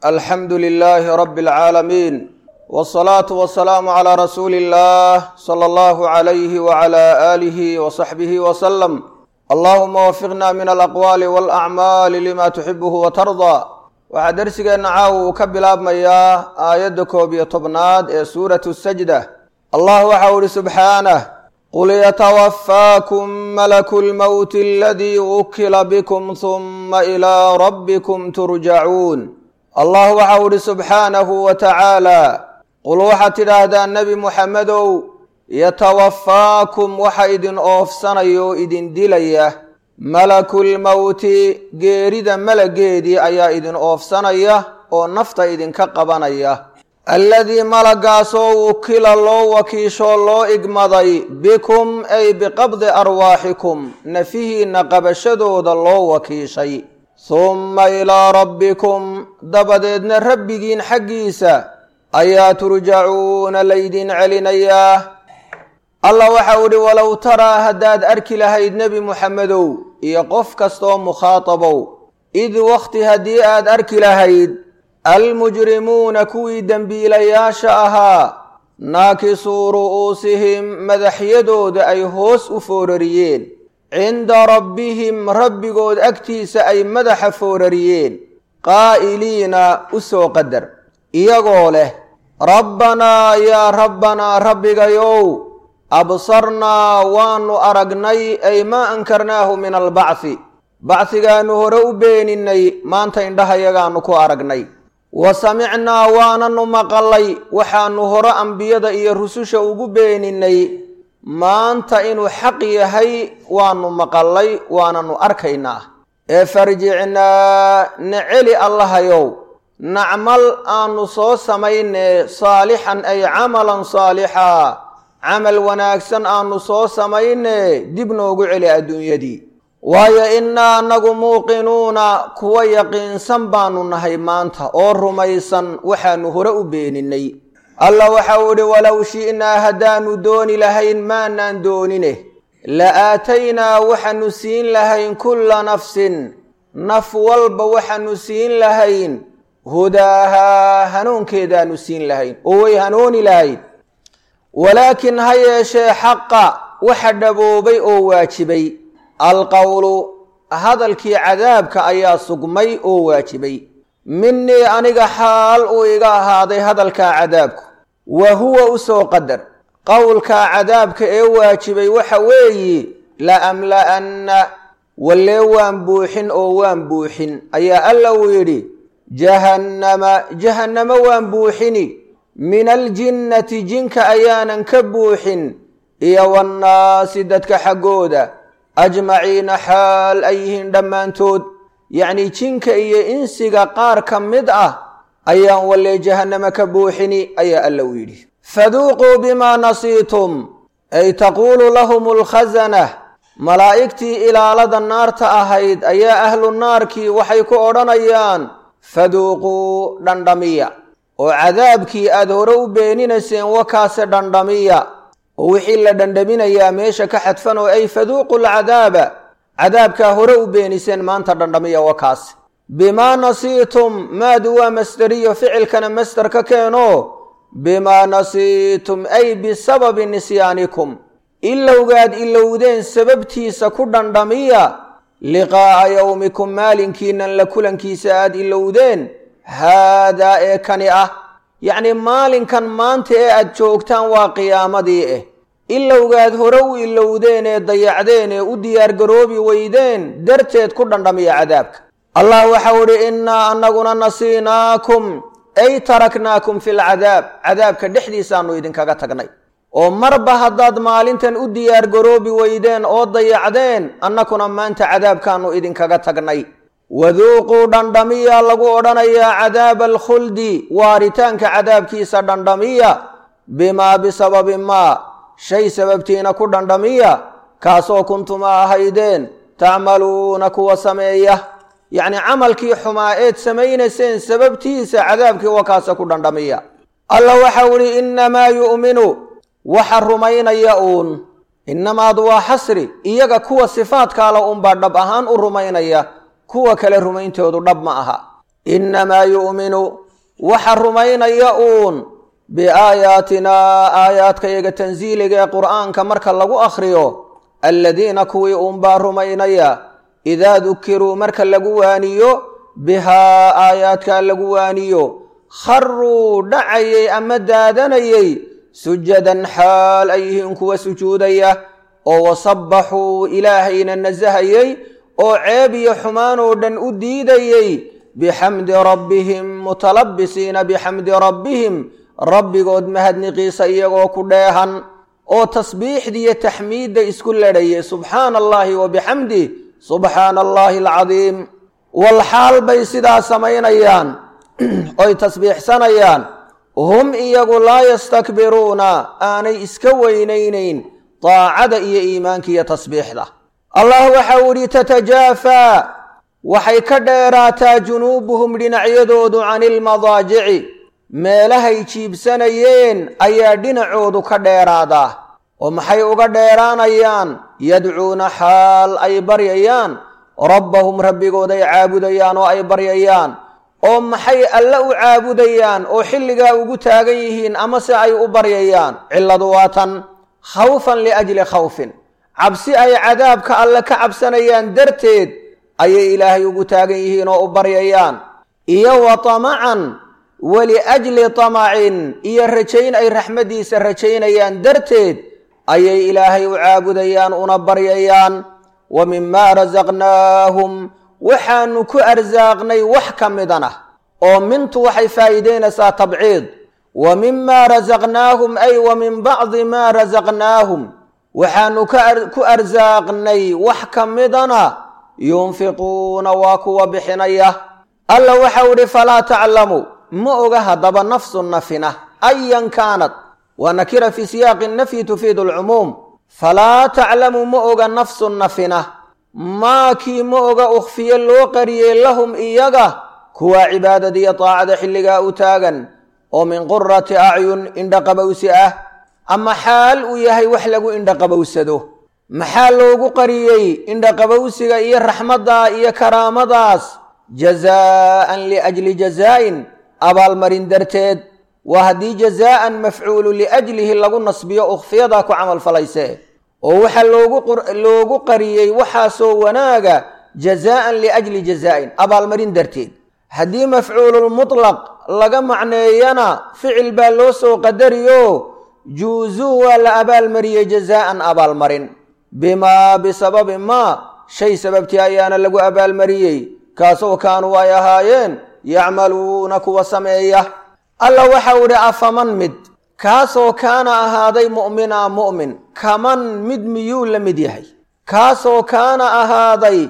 alxamdu lilaahi rabbi alcaalamiin wsalaatu wasalaamu calaa rasuuli illah sala allahu calayhi wacala aalihi wasaxbihi wasalam allahuma wafiqna min alaqwaali walacmaali lima tuxibuhu watardaa waxaa dersigeenna caawa uu ka bilaabmayaa aayadda koob iyo tobnaad ee suuratu sajda allah waxau ihi subxaanah qul yatawafaakum malaku lmowti aladii wukila bikum huma ilaa rabbikum turjacuun allah waxau ihi subxaanahu wa tacaala qul waxaad tidhaahdaa nebi muxamedow yatawafaakum waxa idin oofsanaya oo idin dilaya malakulmowti geerida malageedii ayaa idin oofsanaya oo nafta idinka qabanaya alladii malagaasoo wukila loo wakiishoo loo igmaday bikum ay biqabdi arwaaxikum nafihiinna qabashadooda loo wakiishay humma ilaa rabbikum dabadeedna rabbigiin xaggiisa ayaa turjacuuna laydin celinayaa allah waxau idhi walow taraa haddaad arki lahayd nebi muxamedow iyo qof kastaoo mukhaatabow id wakhti haddii aad arki lahayd almujrimuuna kuwii dembiilayaasha ahaa naakisuu ru'uusihim madaxyadooda ay hoos u foorariyeen cinda rabbihim rabbigood agtiisa ay madaxa foorariyeen qaa'iliina u soo qadar iyagoo leh rabbanaa yaa rabbanaa rabbigayow absarnaa waanu aragnay ay maa ankarnaahu min albacthi bacdigaannu hore u beeninay maanta indhahayagaannu ku aragnay wa samicnaa waananu maqalay waxaannu hore ambiyada iyo rususha ugu beeninay maanta inuu xaq yahay waannu maqalay waananu arkaynaa ee farjicnaa na celi allahayow nacmal aanu soo samaynee saalixan ay camalan saalixaa camal wanaagsan aanu soo samaynee dib noogu celi adduunyadii waayo innaa annagu muuqinuuna kuwa yaqiinsan baanu nahay maanta oo rumaysan waxaanu hore u beeninay allah waxau idhi walow shi'naa haddaanu dooni lahayn maanaan doonine la aataynaa waxaanu siin lahayn kulla nafsin naf walba waxaanu siin lahayn hudaahaa hanuunkeedaanu siin lahayn oo way hanuuni lahayd walaakin ha yeeshee xaqa waxa dhaboobay oo waajibay alqowlu hadalkii cadaabka ayaa sugmay oo waajibay minii aniga xaal uu iga ahaaday hadalkaa cadaabku wa huwa u soo qadar qowlkaa cadaabka ee waajibay waxa weeyi la amla'anna wallee waan buuxin oo waan buuxin ayaa alla uu yidhi jahannama jahannamo waan buuxini min aljinnati jinka ayaanan ka buuxin iyo wannaasi dadka xaggooda ajmaciina xaal ay yihiin dhammaantood yacnii jinka iyo insiga qaar ka mid ah ayaan wallee jahannama ka buuxini ayaa alla u yidhi faduuquu bimaa nasiitum ay taquulu lahum alkhasanah malaa'igtii ilaalada naarta ahayd ayaa ahlu naarkii waxay ku odhanayaan faduuquu dhandhamiya oo cadaabkii aada hore u beeninayseen wakaase dhandhamiya oo wixii la dhandhaminayaa meesha ka xadfan oo ay faduuqu lcadaaba cadaabkaa hore u beeniseen maanta dhandhamiya wakaase bimaa nasiitum maadu waa masderiyo ficilkana masder ka keeno bimaa nasiitum ay bisababi nisyaanikum ilowgaad ilowdeen sababtiisa ku dhandhamiya liqaa'a yowmikum maalinkiinan la kulankiisa aad ilowdeen haadaa ee kani ah yacnii maalinkan maanta ee aad joogtaan waa qiyaamadii ah ilowgaad hore u ilowdeen ee dayacdeen ee u diyaargaroobi weydeen darteed ku dhandhamiya cadaabka allah waxau idhi innaa annaguna nasiinaakum ay taraknaakum fi lcadaab cadaabka dhexdiisaannu idinkaga tagnay oo marba haddaad maalintan u diyaargaroobi weydeen oo dayacdeen annakuna maanta cadaabkaannu idinkaga tagnay waduuquu dhandhamiya lagu odhanayaa cadaaba alkhuldi waaritaanka cadaabkiisa dhandhamiya bimaa bisababi maa shay sababtiina ku dhandhamiya kaasoo kuntuma ahaydeen tacmaluuna kuwa sameeya yacnii camalkii xumaa eed samaynayseen sababtiisa cadaabkii wakaasa ku dhandhamiya alla waxau idhi innamaa yu'minu waxa rumaynaya uun innamaadu waa xasri iyaga kuwa sifaadkaala unbaa dhab ahaan u rumaynaya kuwa kale rumayntoodu dhab ma aha innamaa yu'minu waxa rumaynaya uun biaayaatinaa aayaadkayaga tansiiliga ee qur'aanka marka lagu akhriyo alladiina kuwii uunbaa rumaynaya idaa dukiruu marka lagu waaniyo bihaa aayaadkaa lagu waaniyo kharuu dhacayay ama daadanayay sujadan xaal ay yihiin kuwa sujuudaya oo wasabbaxuu ilaahayna nasahayay oo ceeb iyo xumaan oo dhan u diidayey bixamdi rabbihim mutalabisiina bixamdi rabbihim rabbigood mahadniqiisa iyagoo ku dheehan oo tasbiixdiiyo taxmiidda isku ledhayay subxaana allaahi wa bixamdih subxaana allaahi alcadiim walxaal bay sidaa samaynayaan oy tasbiixsanayaan hum iyagu laa yastakbiruuna aanay iska weynaynayn daacada iyo iimaanka iyo tasbiixda allah waxau idhi tatajaafaa waxay ka dheeraataa junuubuhum dhinacyadoodu cani ilmadaajici meelahay jiibsanayeen ayaa dhinacoodu ka dheeraadaa oo maxay uga dheeraanayaan yadcuuna xaal ay baryayaan rabbahum rabbigood ay caabudayaan oo ay baryayaan oo maxay alle u caabudayaan oo xilligaa ugu taagan yihiin amase ay u baryayaan cilladu waa tan khawfan liajli khawfin cabsi ay cadaabka alle ka cabsanayaan darteed ayay ilaahay ugu taagan yihiin oo u baryayaan iyo wa tamacan waliajli tamacin iyo rajayn ay raxmaddiisa rajaynayaan darteed ayay ilaahay u caabudayaan una baryayaan wa mimaa rasaqnaahum waxaanu ku arsaaqnay wax ka midana oo mintu waxay faa'iidaynaysaa tabciid wa mimaa rasaqnaahum ay wa min bacdi maa rasaqnaahum waxaanu ku arsaaqnay wax ka midana yunfiquuna waa kuwa bixinaya alla waxau idhi falaa taclamu ma oga haddaba nafsu nafina ayan kaanad waa nakira fii siyaaqi nafyi tufiidu alcumuum falaa taclamu ma oga nafsu nafina maakii ma oga ukhfiye loo qariyey lahum iyaga kuwaa cibaadada iyo daacada xilligaa u taagan oo min qurati acyun indhaqabowsi ah ama xaal uu yahay wax lagu indhaqabowsado maxaa loogu qariyey indhaqabowsiga iyo raxmadda iyo karaamadaas jazaa'an liajli jazaa'in abaalmarin darteed waa haddii jazaa'an mafcuulu liajlihi lagu nasbiyo ukhfiyadaa ku camalfalayse oo waxaa loogu qariyey waxaasoo wanaaga jazaa'an liajli jazaa'in abaalmarin darteed haddii mafcuululmutlaq laga macneeyana ficil baa loo soo qadariyo juuzuu waa la abaalmariyey jazaa'an abaalmarin bimaa bisababi maa shay sababtii ayaana lagu abaalmariyey kaasoo kaanuu ay ahaayeen yacmaluuna kuwa sameeya alla waxau idhi afaman mid kaasoo kaana ahaaday mu'mina mu'min kaman mid miyuu la mid yahay kaasoo kaana ahaaday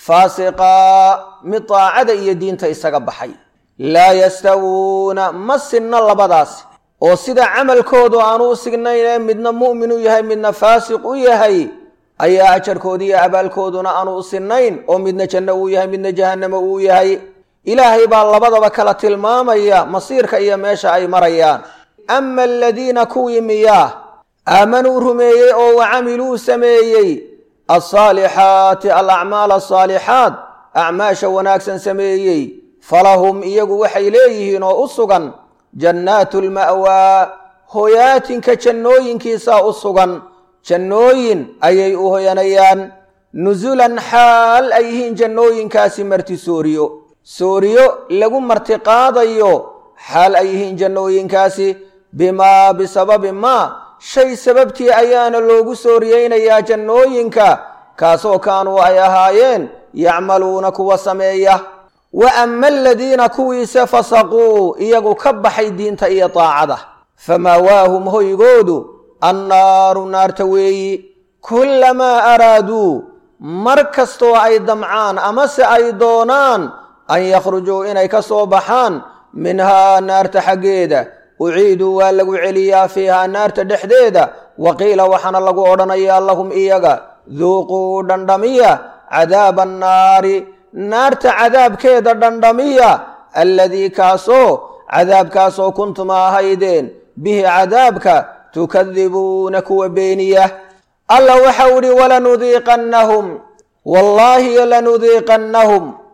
faasiqaa mid daacada iyo diinta isaga baxay laa yastawuuna ma sinna labadaas oo sida camalkoodu aanu u signayn ee midna mu'min u yahay midna faasiq u yahay ayaa ajarkoodi iyo abaalkooduna aanu u sinnayn oo midna janno uu yahay midna jahannamo uu yahay ilaahay baa labadaba kala tilmaamaya masiirka iyo meesha ay marayaan ama aladiina kuwii miyaa aamanuu rumeeyey oo wa camiluu sameeyey alsaalixaati alacmaal asaalixaat acmaasha wanaagsan sameeyey falahum iyagu waxay leeyihiin oo u sugan jannaatu lma'waa hoyaatinka jannooyinkiisaa u sugan jannooyin ayay u hoyanayaan nusulan xaal ay yihiin jannooyinkaasi marti sooriyo sooriyo lagu martiqaadayo xaal ay yihiin jannooyinkaasi bimaa bisababi maa shay sababtii ayaana loogu sooriyeynayaa jannooyinka kaasoo kaanuu ay ahaayeen yacmaluuna kuwa sameeya wa ama aladiina kuwiise fasaquu iyagu ka baxay diinta iyo daacada famaawaahum hoygoodu annaaru naarta weeyi kullamaa araaduu mar kastoo ay damcaan amase ay doonaan an yakhrujuu inay ka soo baxaan minhaa naarta xaggeeda uciiduu waa lagu celiyaa fiihaa naarta dhexdeeda wa qiila waxaana lagu odhanayaa lahum iyaga duuquu dhandhamiya cadaaba annaari naarta cadaabkeeda dhandhamiya alladii kaasoo cadaabkaasoo kuntuma ahaydeen bihi cadaabka tukadibuuna kuwa beeniya alla waxau idhi walanudiiqannahum wallaahi lanudiiqannahum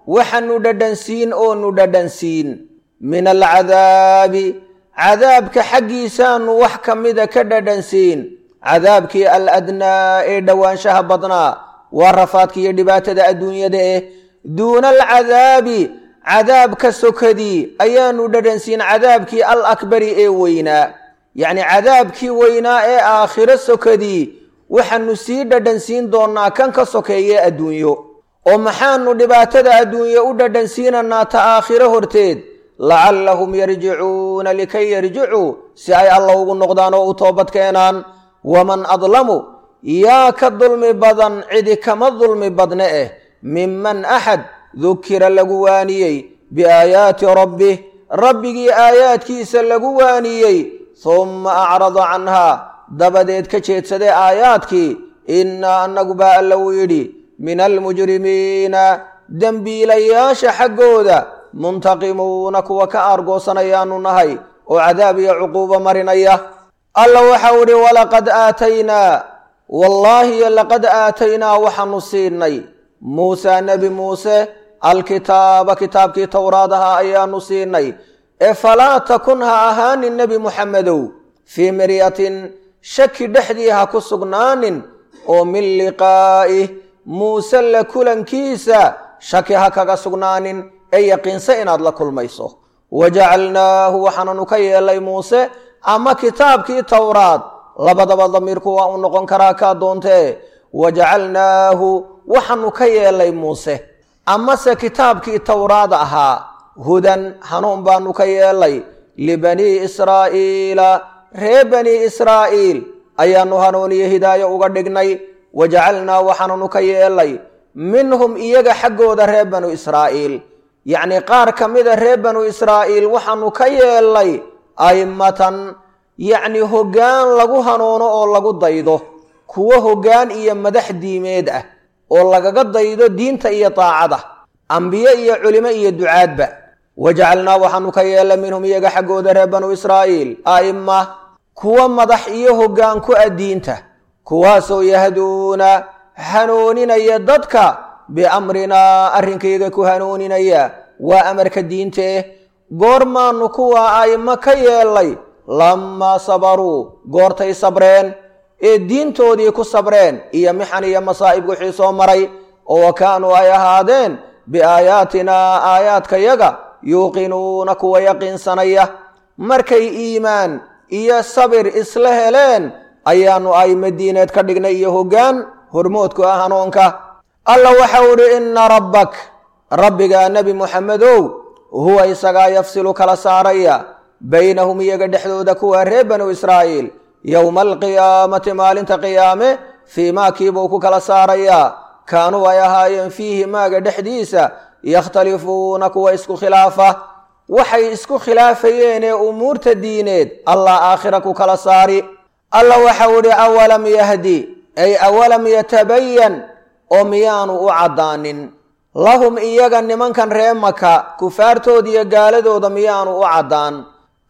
waxaanu dhadhansiin oonu dhadhansiin min alcadaabi cadaabka xaggiisaanu wax ka mida ka dhadhansiin cadaabkii aladnaa ee dhowaanshaha badnaa waa rafaadka iyo dhibaatada adduunyada eh duuna alcadaabi cadaabka sokadii ayaanu dhadhansiin cadaabkii al akbari ee weynaa yacni cadaabkii weynaa ee aakhiro sokadii waxaanu sii dhadhansiin doonnaa kan ka sokeeye adduunyo oo maxaanu dhibaatada adduunye u dhadhansiinanaa ta aakhiro horteed lacallahum yarjicuuna likay yarjicuu si ay alla ugu noqdaan oo u toobad keenaan waman adlamu yaa ka dulmi badan cidi kama dulmi badne eh minman axad dukira lagu waaniyey biaayaati rabbih rabbigii aayaadkiisa lagu waaniyey humma acrada canhaa dabadeed ka jeedsadee aayaadkii innaa annagu baa alla uu yidhi min almujrimiina dembiilayaasha xaggooda muntaqimuuna kuwa ka aargoosanayaanu nahay oo cadaab iyo cuquubo marinaya alla waxau idhi walaqad aataynaa wallaahi laqad aataynaa waxaanu siinay muusaa nebi muuse alkitaaba kitaabkii towraad ahaa ayaanu siinay ee falaa takun ha ahaanin nebi muxamedow fii miryatin shaki dhexdii ha ku sugnaanin oo min liqaa'ih muuse la kulankiisa shaki ha kaga sugnaanin ee yaqiinse inaad la kulmayso wajacalnaahu waxaananu ka yeelay muuse ama kitaabkii towraad labadaba damiirku waa u noqon karaa kaa doontee wajacalnaahu waxaanu ka yeelay muuse amase kitaabkii towraad ahaa hudan hanuun baanu ka yeelay libanii israa'iila ree banii israa'iil ayaanu hanuuniyo hidaayo uga dhignay wajacalnaa waxaananu ka yeelay minhum iyaga xaggooda reer banu israa'iil yacnii qaar ka mida reer banu israa'iil waxaanu ka yeelay a'immatan yacni hoggaan lagu hanuuno oo lagu daydo kuwo hoggaan iyo madax diimeed ah oo lagaga daydo diinta iyo daacada ambiye iyo culimo iyo ducaadba wajacalnaa waxaanu ka yeelay minhum iyaga xaggooda reer banu israa'iil a'imma kuwa madax iyo hoggaan ku ah diinta kuwaasoo yahduuna hanuuninaya dadka biamrinaa arrinkayga ku hanuuninaya waa amarka diintee goormaanu kuwa a'immo ka yeelay lammaa sabaruu goortay sabreen ee diintoodii ku sabreen iyo mixan iyo masaa'ib wixii soo maray oo wa kaanuu ay ahaadeen biaayaatinaa aayaadkayaga yuuqinuuna kuwa yaqiinsanaya markay iimaan iyo sabir isla heleen ayaannu a'immo diineed ka dhignay iyo hoggaan hormoodku ah hanuunka alla waxau idhi inna rabbak rabbigaa nebi muxamedow huwa isagaa yafsilu kala saaraya baynahum iyaga dhexdooda kuwa reer banu israa'iil yowma alqiyaamati maalinta qiyaame fii maakiibuu ku kala saarayaa kaanuu ay ahaayeen fiihi maaga dhexdiisa yakhtalifuuna kuwa isku khilaafa waxay isku khilaafayeen ee umuurta diineed allah aakhira ku kala saari alla waxau idhi awalam yahdi ay awalam yatabayan oo miyaanu u caddaanin lahum iyaga nimankan ree maka kufaartooda iyo gaaladooda miyaanu u caddaan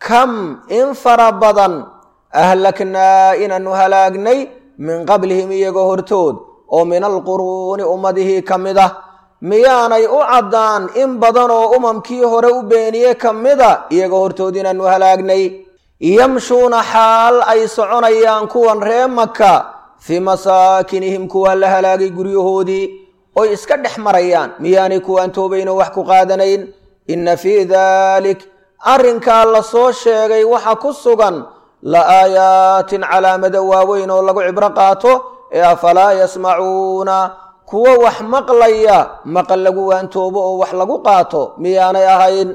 kam in fara badan ahlaknaa inaanu halaagnay min qablihim iyaga hortood oo min alquruuni ummadihii ka mid ah miyaanay u caddaan in badan oo umamkii hore u beeniye ka mida iyaga hortood inaanu halaagnay yamshuuna xaal ay soconayaan kuwan ree maka fii masaakinihim kuwa la halaagay guryahoodii oy iska dhex marayaan miyaanay kuwaan toobaynoo wax ku qaadanayn inna fii daalik arrinkaa la soo sheegay waxa ku sugan la aayaatin calaamado waaweyn oo lagu cibro qaato ee afalaa yasmacuuna kuwo wax maqlaya maqal lagu waantoobo oo wax lagu qaato miyaanay ahayn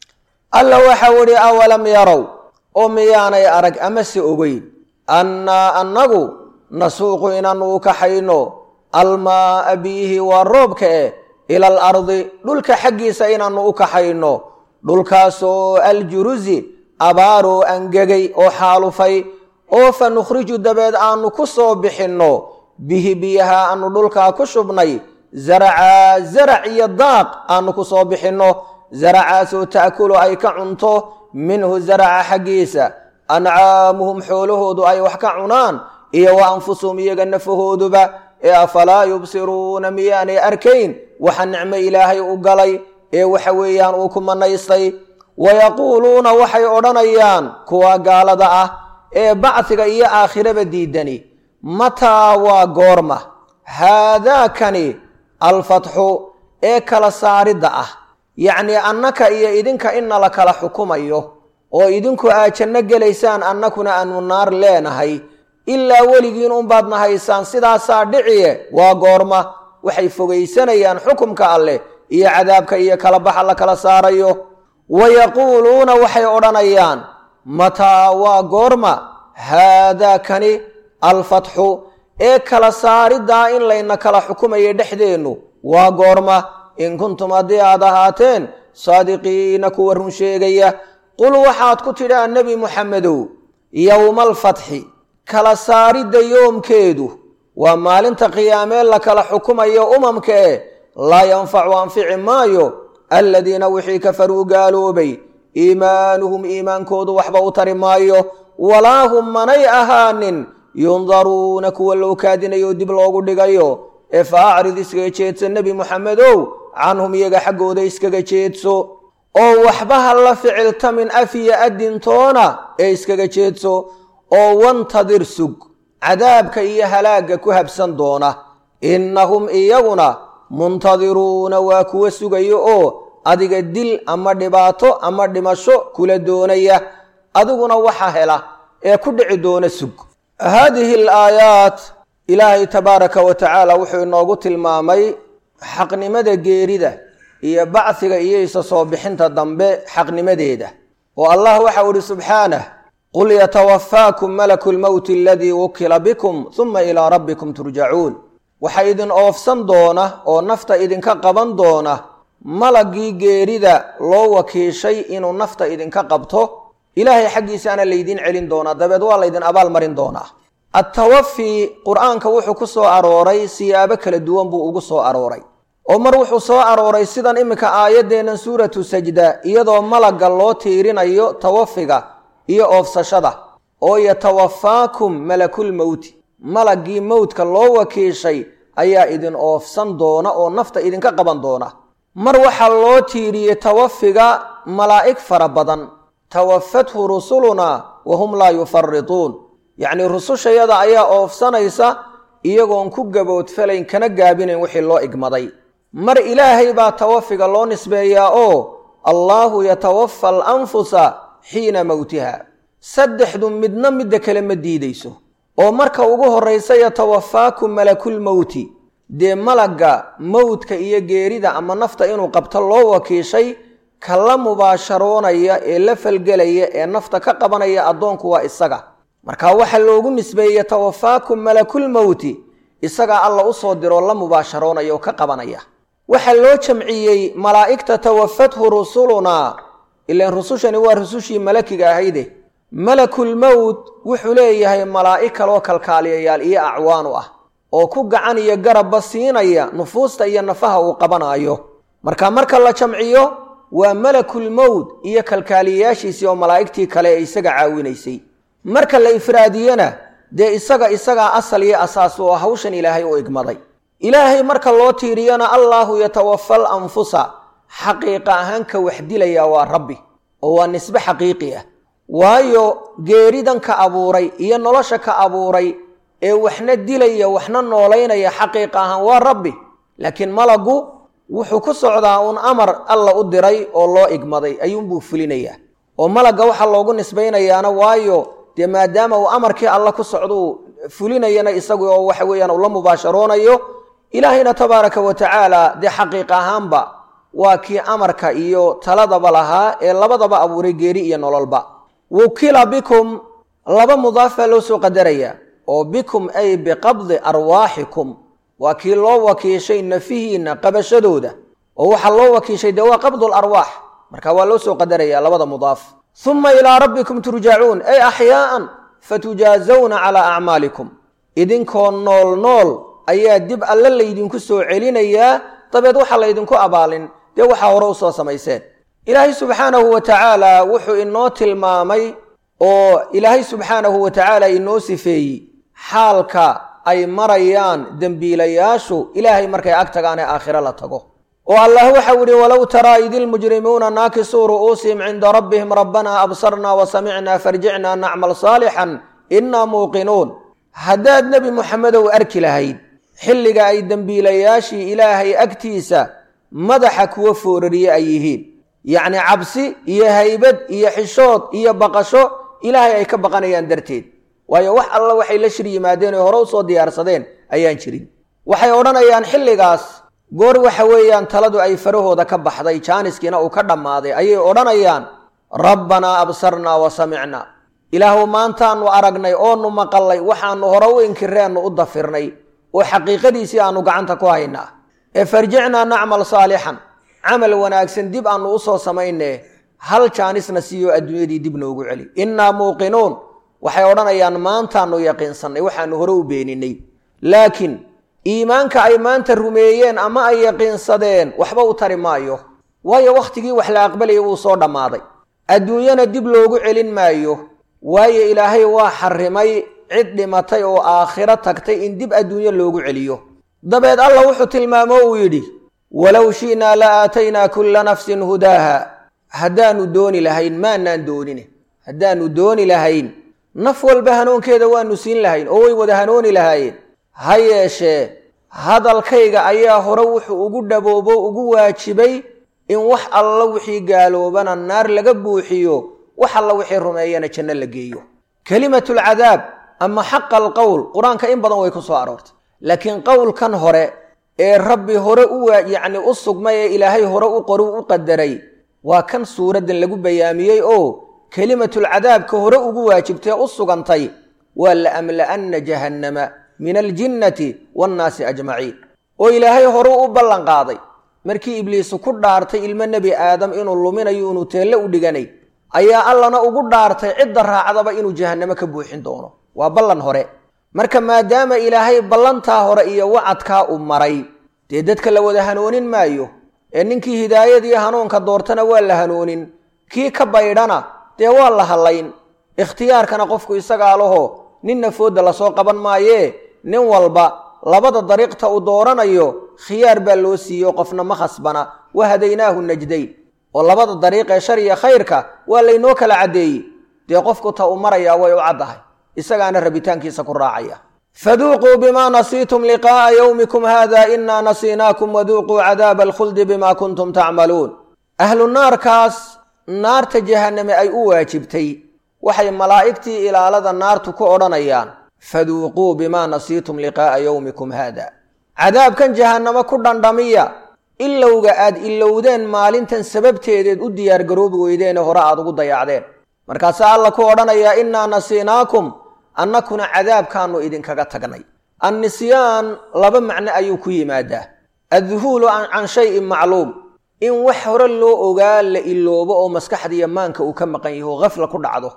alla waxau idhi awalam yarow oo miyaanay arag amase ogeyn annaa annagu nasuuqu inaanu u kaxayno almaa'a biyihi waa roobka eh ila al ardi dhulka xaggiisa inaanu u kaxayno dhulkaasoo aljurusi abaaroo angegay oo xaalufay oo fa nukhriju dabeed aanu ku soo bixinno bihi biyaha aanu dhulkaa ku shubnay zaracaa zarac iyo daaq aanu ku soo bixinno zaracaasoo ta'kulu ay ka cunto minhu zaraca xaggiisa ancaamuhum xoolahoodu ay wax ka cunaan iyo wa anfusuhum iyaga nafahooduba ee afalaa yubsiruuna miyaanay arkayn waxa nicmo ilaahay u galay ee waxa weeyaan uu ku manaystay wayaquuluuna waxay odhanayaan kuwa gaalada ah ee bacdiga iyo aakhiraba diidani mataa waa goorma haadaakani alfatxu ee kala saaridda ah yacnii annaka iyo idinka inna la kala xukumayo oo idinku aad janno gelaysaan annakuna aanu naar leenahay ilaa weligiin unbaadna haysaan sidaasaa dhiciye waa goorma waxay fogaysanayaan xukumka alleh iyo cadaabka iyo kala baxa la kala saarayo wayaquuluuna waxay odhanayaan mataa waa goorma haadaakani alfatxu ee kala saariddaa in layna kala xukumayo dhexdeennu waa goorma in kuntum haddii aad ahaateen saadiqiina kuwa run sheegaya qul waxaad ku tidhaa nebi muxamedow yowma alfatxi kala saaridda yoomkeedu waa maalinta qiyaamee la kala xukumayo umamka e laa yanfacu anfici maayo aladiina wixii kafaruu gaaloobay iimaanuhum iimaankoodu waxba u tari maayo walaa hum manay ahaanin yundaruuna kuwa loo kaadinayo dib loogu dhigayo ee fa acrid iskaga jeedsa nebi muxamedow canhum iyaga xaggooda iskaga jeedso oo waxba ha la ficiltamin afiya adintoona ee iskaga jeedso oo wantadir sug cadaabka iyo halaagga ku habsan doona innahum iyaguna muntadiruuna waa kuwa sugayo oo adiga dil ama dhibaato ama dhimasho kula doonaya adiguna waxa hela ee ku dhici doona sug haadihi alaayaat ilaahay tabaaraka wa tacaala wuxuu inoogu tilmaamay xaqnimada geerida iyo bacdiga iyo isa soo bixinta dambe xaqnimadeeda oo allah waxau ihi subxaanah qul yatawafaakum malaku lmowti aladii wukila bikum huma ilaa rabbikum turjacuun waxaa idin oofsan doona oo nafta idinka qaban doona malagii geerida loo wakiishay inuu nafta idinka qabto ilaahay xaggiisaana laydin celin doonaa dabeed waa laydin abaal marin doonaa attawafi qur-aanka wuxuu ku soo arooray siyaabo kala duwan buu ugu soo arooray oo mar wuxuu soo arooray sidan iminka aayaddeennan suuratu sajda iyadoo malagga loo tiirinayo tawafiga iyo oofsashada oo yatawafaakum malakulmowti malaggii mowdka loo wakiishay ayaa idin oofsan doona oo nafta idinka qaban doona mar waxaa loo tiiriyey tawafiga malaa'ig fara badan tawafathu rusulunaa wa hum laa yufarituun yacnii rusushayada ayaa oofsanaysa iyagoon ku gaboodfalayn kana gaabinayn wixii loo igmaday mar ilaahay baa tawafiga loo nisbeeyaa oo allaahu yatawafa alanfusa xiina mowtiha saddexdu midna midda kale ma diidayso oo marka ugu horraysa yatawafaakum malakulmowti dee malagga mowdka iyo geerida ama nafta inuu qabto loo wakiishay ka la mubaasharoonaya ee la falgelaya ee nafta ka qabanaya addoonku waa isaga marka waxaa loogu nisbeeyey yatawafaakum malakulmowti isagaa alla u soo diroo la mubaasharoonaya oo ka qabanaya waxaa loo jamciyey malaa'igta tawafathu rusulunaa ilaan rusushani waa rusushii malakiga ahayde malakulmowt wuxuu leeyahay malaa'ig kaloo kalkaaliyayaal iyo acwaan u ah oo ku gacan iyo garabba siinaya nufuusta iyo nafaha uu qabanaayo marka marka la jamciyo waa malakulmowt iyo kalkaaliyayaashiisii oo malaa'igtii kale ee isaga caawinaysay marka la ifraadiyena dee isaga isagaa asal iyo asaas oo hawshan ilaahay u igmaday ilaahay marka loo tiiriyana allaahu yatawafal anfusa xaqiiqa ahaan ka wax dilaya waa rabbi oo waa nisbe xaqiiqi ah waayo geeridan ka abuuray iyo nolosha ka abuuray ee waxna dilaya waxna noolaynaya xaqiiqa ahaan waa rabbi laakiin malagu wuxuu ku socdaa uun amar alla u diray oo loo igmaday ayuunbuu fulinayaa oo malagga waxaa loogu nisbaynayaana waayo dee maadaama uu amarkii alla ku socduu fulinayana isagu oo waxa weeyaan uu la mubaasharoonayo ilaahayna tabaaraka wa tacaala dee xaqiiq ahaanba waa kii amarka iyo taladaba lahaa ee labadaba abuuray geeri iyo nololba wukila bikum laba mudaafaa loo soo qadarayaa oo bikum ay biqabdi arwaaxikum waa kii loo wakiishay nafihiinna qabashadooda oo waxaa loo wakiishay dee waa qabdu larwaax marka waa loo soo qadaraya labada mudaaf uma ilaa rabbikum turjacuun ay axyaaan fatujaazawna calaa acmaalikum idinkoo nool nool ayaa dib alle laydinku soo celinayaa dabeed waxaa laydinku abaalin dee waxaa hore u soo samayseen ilaahay subxaanahu wa tacaala wuxuu inoo tilmaamay oo ilaahay subxaanahu wa tacaala inoo sifeeyey xaalka ay marayaan dembiilayaashu ilaahay markay ag tagaan ee aakhiro la tago oo allah waxau yihi walow taraa id ilmujrimuuna naakisuu ru'uusihim cinda rabbihim rabbanaa absarnaa wa samicnaa farjicnaa nacmal saalixan innaa muuqinuun haddaad nebi muxamedow arki lahayd xilliga ay dembiilayaashii ilaahay agtiisa madaxa kuwa foorariye ay yihiin yacni cabsi iyo haybad iyo xishood iyo baqasho ilaahay ay ka baqanayaan darteed waayo wax alla waxay la shir yimaadeen oy hore u soo diyaarsadeen ayaan jirin waxay odhanayaan xilligaas goor waxa weeyaan taladu ay farahooda ka baxday jaaniskiina uu ka dhammaaday ayay odhanayaan rabbanaa absarnaa wa samicnaa ilaahu maantaannu aragnay oonu maqallay waxaannu hore u inkireennu u dafirnay oo xaqiiqadiisii aannu gacanta ku haynaa ee farjicnaa nacmal saalixan camal wanaagsan dib aannu u soo samaynee hal jaanisna siiyo adduunyadii dib noogu celi innaa muuqinuun waxay odhanayaan maantaannu yaqiinsannay waxaannu hore u beeninay laakiin iimaanka ay maanta rumeeyeen ama ay yaqiinsadeen waxba u tari maayo waayo wakhtigii wax la aqbalayay wuu soo dhammaaday adduunyana dib loogu celin maayo waayo ilaahay waa xarrimay cid dhimatay oo aakhiro tagtay in dib adduunyo loogu celiyo dabeed allah wuxuu tilmaamo uu yidhi walow shi'naa la aataynaa kulla nafsin hudaaha haddaannu dooni lahayn maanaan doonine haddaannu dooni lahayn naf walba hanuunkeeda waannu siin lahayn oo way wada hanuuni lahaayeen ha yeeshee hadalkayga ayaa hore wuxuu ugu dhaboobo ugu waajibay in wax alla wixii gaaloobana naar laga buuxiyo wax alla wixii rumeeyana janno la geeyo kelimatulcadaab ama xaqa alqowl qur-aanka in badan way ku soo aroortay laakiin qowlkan hore ee rabbi hore u yacni u sugmay ee ilaahay hore u qori u qadaray waa kan suuraddan lagu bayaamiyey oo kelimatulcadaabka hore ugu waajibtay u sugantay waa la amla'anna jahannama min aljinnati waannaasi ajmaciin oo ilaahay horuu u ballan qaaday markii ibliisu ku dhaartay ilmo nebi aadam inuu luminayo inuu teelle u dhiganay ayaa allana ugu dhaartay cidda raacdaba inuu jahannamo ka buuxin doono waa ballan hore marka maadaama ilaahay ballantaa hore iyo wacadkaa u maray dee dadka la wada hanoonin maayo ee ninkii hidaayadii hanuunka doortana waa la hanoonin kii ka baydhana dee waa la hallayn ikhtiyaarkana qofku isagaa laho ninna foodda lasoo qaban maayee nin walba labada dariiqta uu dooranayo khiyaar baa loo siiyo qofna ma khasbana wa hadaynaahu najdayn oo labada dariiq ee shar iyo khayrka waa laynoo kala caddeeyey dee qofku ta u marayaa way u caddahay isagaana rabitaankiisa ku raacaya faduuquu bimaa nasiitum liqaa'a yowmikum haada inaa nasiinaakum waduuquu cadaaba alkhuldi bima kuntum tacmaluun ahlu naarkaas naarta jahanname ay u waajibtay waxay malaa'igtii ilaalada naartu ku odhanayaan faduuquu bimaa nasiitum liqaa'a yowmikum haada cadaabkan jahannamo ku dhandhamiya ilowga aad ilowdeen maalintan sababteedeed u diyaargaroobi weydeene hore aad ugu dayacdeen markaasaa alla ku odhanayaa innaa nasiinaakum annakuna cadaabkaannu idinkaga tagnay annisyaan laba macno ayuu ku yimaadaa adduhuulu can shayin macluum in wax hore loo ogaa la iloobo oo maskaxdiiyo maanka uu ka maqan yaho hafla ku dhacdo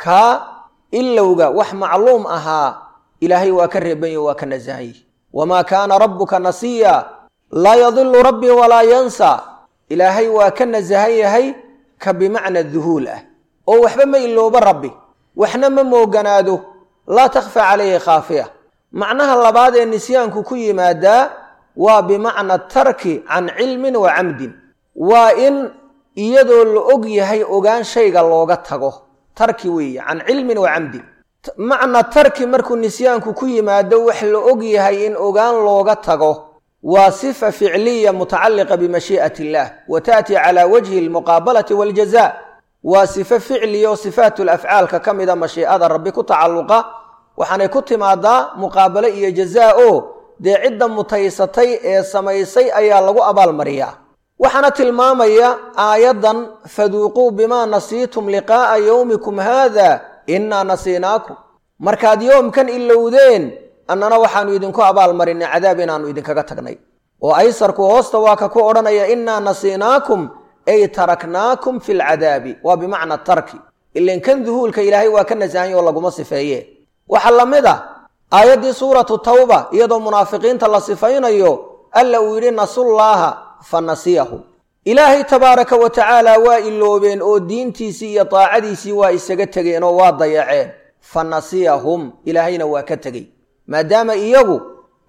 kaa ilowga wax macluum ahaa ilaahay waa ka reeban yaho waa ka nasahan yihi wamaa kaana rabbuka nasiya laa yadilu rabbii walaa yansa ilaahay waa ka nasahan yahay ka bimacna duhuul ah oo waxba ma iloobo rabbi waxna ma mooganaado laa takhfa calayhi khaafiya macnaha labaad ee nisyaanku ku yimaadaa waa bimacna tarki can cilmin wa camdin waa in iyadoo la og yahay ogaan shayga looga tago tarki weeye can cilmin wa camdin macna tarki markuu nisyaanku ku yimaado wax la og yahay in ogaan looga tago waa sifa ficliya mutacalliqa bimashii'ati illaah wa ta'ti calaa wajhi almuqaabalati waljaza waa sifo ficliya oo sifaatu lafcaalka ka mida mashiicada rabbi ku tacalluqa waxaanay ku timaadaa muqaabalo iyo jazaa oo dee cidda mutaysatay ee samaysay ayaa lagu abaalmariyaa waxaana tilmaamaya aayaddan faduuquu bimaa nasiitum liqaa'a yowmikum haada innaa nasiinaakum markaad yoomkan ilowdeen annana waxaannu idinku abaalmarinay cadaab inaannu idinkaga tagnay oo aysarku hoosta waa ka ku odhanaya innaa nasiinaakum ay taraknaakum fi lcadaabi waa bimacna tarki ilan kan duhuulka ilaahay waa ka nasahan oo laguma sifeeye waxaa la mid ah aayaddii suuratu tawba iyadoo munaafiqiinta la sifaynayo alla uu yidhi nasullaaha fa nasiyahum ilaahay tabaaraka wa tacaala waa iloobeen oo diintiisii iyo daacadiisii waa isaga tegeen oo waa dayaceen fa nasiyahum ilaahayna waa ka tegey maadaama iyagu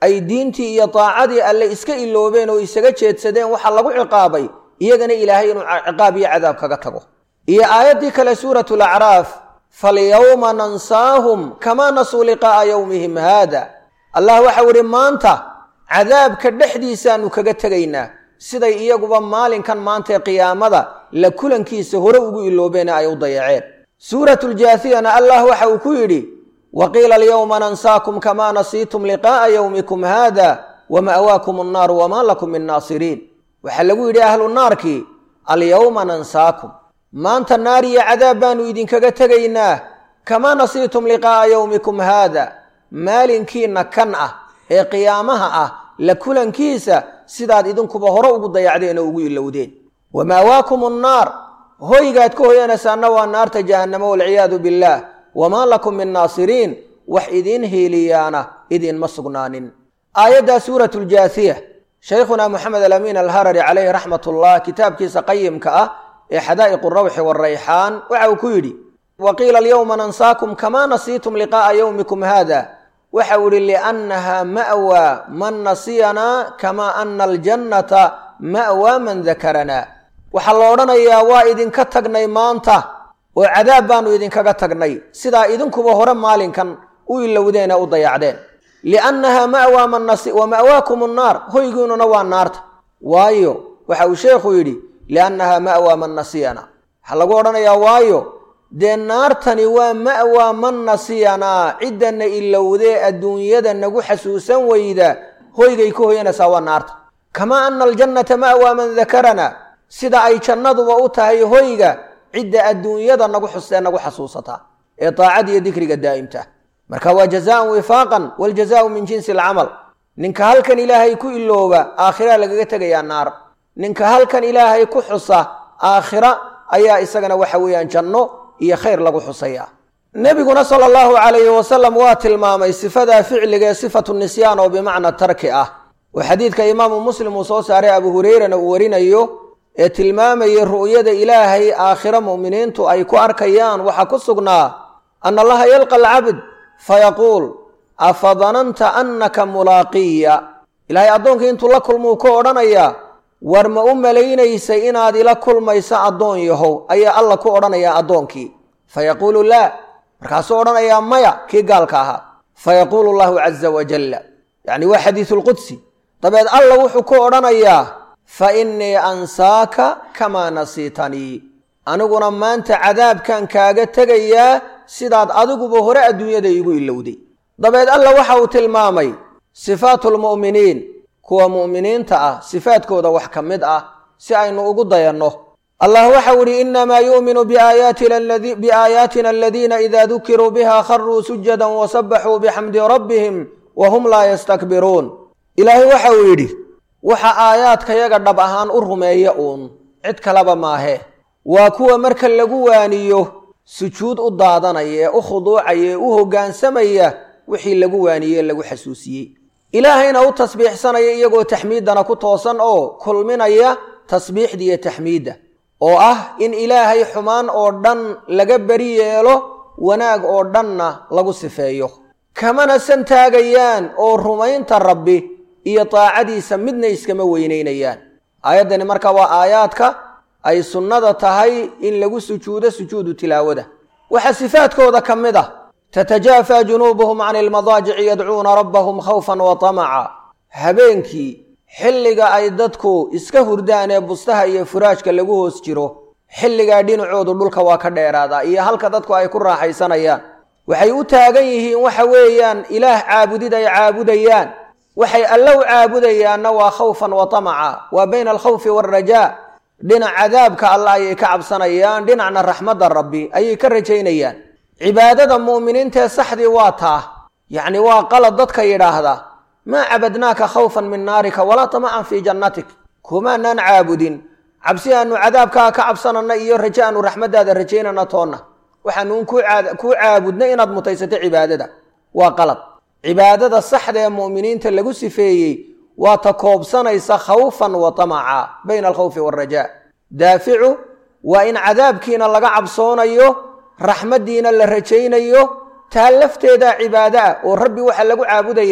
ay diintii iyo daacadii alle iska iloobeen oo isaga jeedsadeen waxaa lagu ciqaabay iyagana ilaahay inuu ciqaab iyo cadaab kaga tago iyo aayaddii kale suuratu lacraaf falyawma nansaahum kamaa nasuu liqaa'a yowmihim haada allah waxau idhi maanta cadaabka dhexdiisaanu kaga tegaynaa siday iyaguba maalinkan maanta ee qiyaamada la kulankiisa hore ugu iloobeene ay u dayaceen suuratu ljaasiyana allah waxa uu ku yidhi wa qiila alyawma nansaakum kamaa nasiitum liqaa'a yowmikum haada wa ma'waakum annaaru wamaa lakum min naasiriin waxaa lagu yidhi ahlu naarkii alyawma nansaakum maanta naar iyo cadaab baanu idinkaga tegaynaa kamaa nasiitum liqaa'a yowmikum haada maalinkiinna kan ah ee qiyaamaha ah la kulankiisa sidaad idinkuba hore ugu dayacdeen oo ugu ilowdeen wa ma'waakum annaar hoygaad ka hoyanaysaanna waa naarta jahannamo walciyaadu billaah wamaa lakum min naasiriin wax idiin hiiliyaana idinma sugnaanin aayaddaa suuratu ljaasiya shaykhunaa moxamed alamiin alharari calayhi raxmat ullah kitaabkiisa qayimka ah ee xadaa'iqu rawxi waarayxaan waxa uu ku yidhi wa qiila alyawma nansaakum kamaa nasiitum liqaa'a yowmikum haada waxa uu yihi liannaha ma'waa man nasiyanaa kamaa ana aljannata ma'waa man dakaranaa waxaa la odhanayaa waa idinka tagnay maanta oo cadaab baanu idinkaga tagnay sidaa idinkuba hore maalinkan u ilowdeen ee u dayacdeen liannaha ma'waa man nasi wa ma'waakum annaar hoygiinuna waa naarta waayo waxa uu sheekhu yidhi liannaha ma'waa man nasiyana waxaa lagu odhanayaa waayo dee naartani waa ma'waa man nasiyanaa ciddana ilowdee adduunyada nagu xasuusan weyda hoygay ka hoyanaysaa waa naarta kamaa ana aljannata ma'waa man dakarana sida ay jannaduba u tahay hoyga cidda adduunyada nagu xustee nagu xasuusataa ee daacad iyo dikriga daa'imta marka waa jazaan wifaaqan waljazaau min jinsi alcamal ninka halkan ilaahay ku ilooba aakhira lagaga tegayaa naar ninka halkan ilaahay ku xusa aakhira ayaa isagana waxa weeyaan janno iyo khayr lagu xusaya nebiguna sala allahu calayhi wasalam waa tilmaamay sifadaa ficliga ee sifatu nisyaan oo bimacna tarki ah oo xadiidka imaamu muslim uu soo saaray abu hureyrana uu warinayo ee tilmaamayay ru'yada ilaahay aakhiro mu'miniintu ay ku arkayaan waxaa ku sugnaa ana allaha yalqa alcabd fayaquul afa dananta annaka mulaaqiya ilaahay addoonkii intuu la kulmuu ku odhanayaa war ma u malaynaysay inaad ila kulmayso addoon yahow ayaa alla ku odhanayaa addoonkii fayaquulu laa markaasuu odhanayaa maya kii gaalka ahaa fayaquulu allahu caza wajalla yacni waa xadiisulqudsi dabeed alla wuxuu ku odhanayaa fa innii ansaaka kamaa nasiitanii aniguna maanta cadaabkan kaaga tegayaa sidaad adiguba hore adduunyada iigu ilowday dabeed alla waxa uu tilmaamay sifaatu lmu'miniin kuwa mu'miniinta ah sifaadkooda wax ka mid ah si aynu ugu dayanno allah waxau idhi innamaa yu'minu biaayaatina aladiina idaa dukiruu biha kharuu sujadan wasabaxuu bixamdi rabbihim wa hum laa yastakbiruun ilaahay waxa uu yidhi waxa aayaadkayaga dhab ahaan u rumeeya uun cid kaleba maahe waa kuwa marka lagu waaniyo sujuud u daadanaya ee u khuduucaya ee u hoggaansamaya wixii lagu waaniyey lagu xasuusiyey ilaahayna u tasbiixsanaya iyagoo taxmiiddana ku toosan oo kulminaya tasbiixda iyo taxmiidda oo ah in ilaahay xumaan oo dhan laga beri yeelo wanaag oo dhanna lagu sifeeyo kamana san taagayaan oo rumaynta rabbi iyo daacadiisa midna iskama weynaynayaan aayaddani marka waa aayaadka ay sunnada tahay in lagu sujuudo sujuudu tilaawada waxaa sifaadkooda ka mid ah tatajaafaa junuubuhum cani ilmadaajici yadcuuna rabbahum khawfan wa tamaca habeenkii xilliga ay dadku iska hurdaan ee bustaha iyo furaashka lagu hoos jiro xilligaa dhinacoodu dhulka waa ka dheeraadaa iyo halka dadku ay ku raaxaysanayaan waxay u taagan yihiin waxa weeyaan ilaah caabudid ay caabudayaan waxay alla u caabudayaanna waa khawfan wa tamaca waa bayna alkhawfi waalrajaa dhinac cadaabka alla ayay ka cabsanayaan dhinacna raxmadda rabbi ayay ka rajaynayaan cibaadada mu'miniintaee saxdii waa taa yacni waa qalad dadka yidhaahda maa cabadnaaka khawfan min naarika walaa tamacan fii jannatik kumaanaan caabudin cabsi aanu cadaabkaa ka cabsanana iyo raje aanu raxmaddaada rajaynana toonna waxaanuun kuu caabudna inaad mutaysato cibaadada waa qalad cibaadada saxda ee mu'miniinta lagu sifeeyey waa ta koobsanaysa khawfan wa tamaca bayna alkhawfi waalrajaa daaficu waa in cadaabkiina laga cabsoonayo raxmaddiina la rajaynayo taa lafteedaa cibaado ah oo rabbi waxaa lagu caabudayaa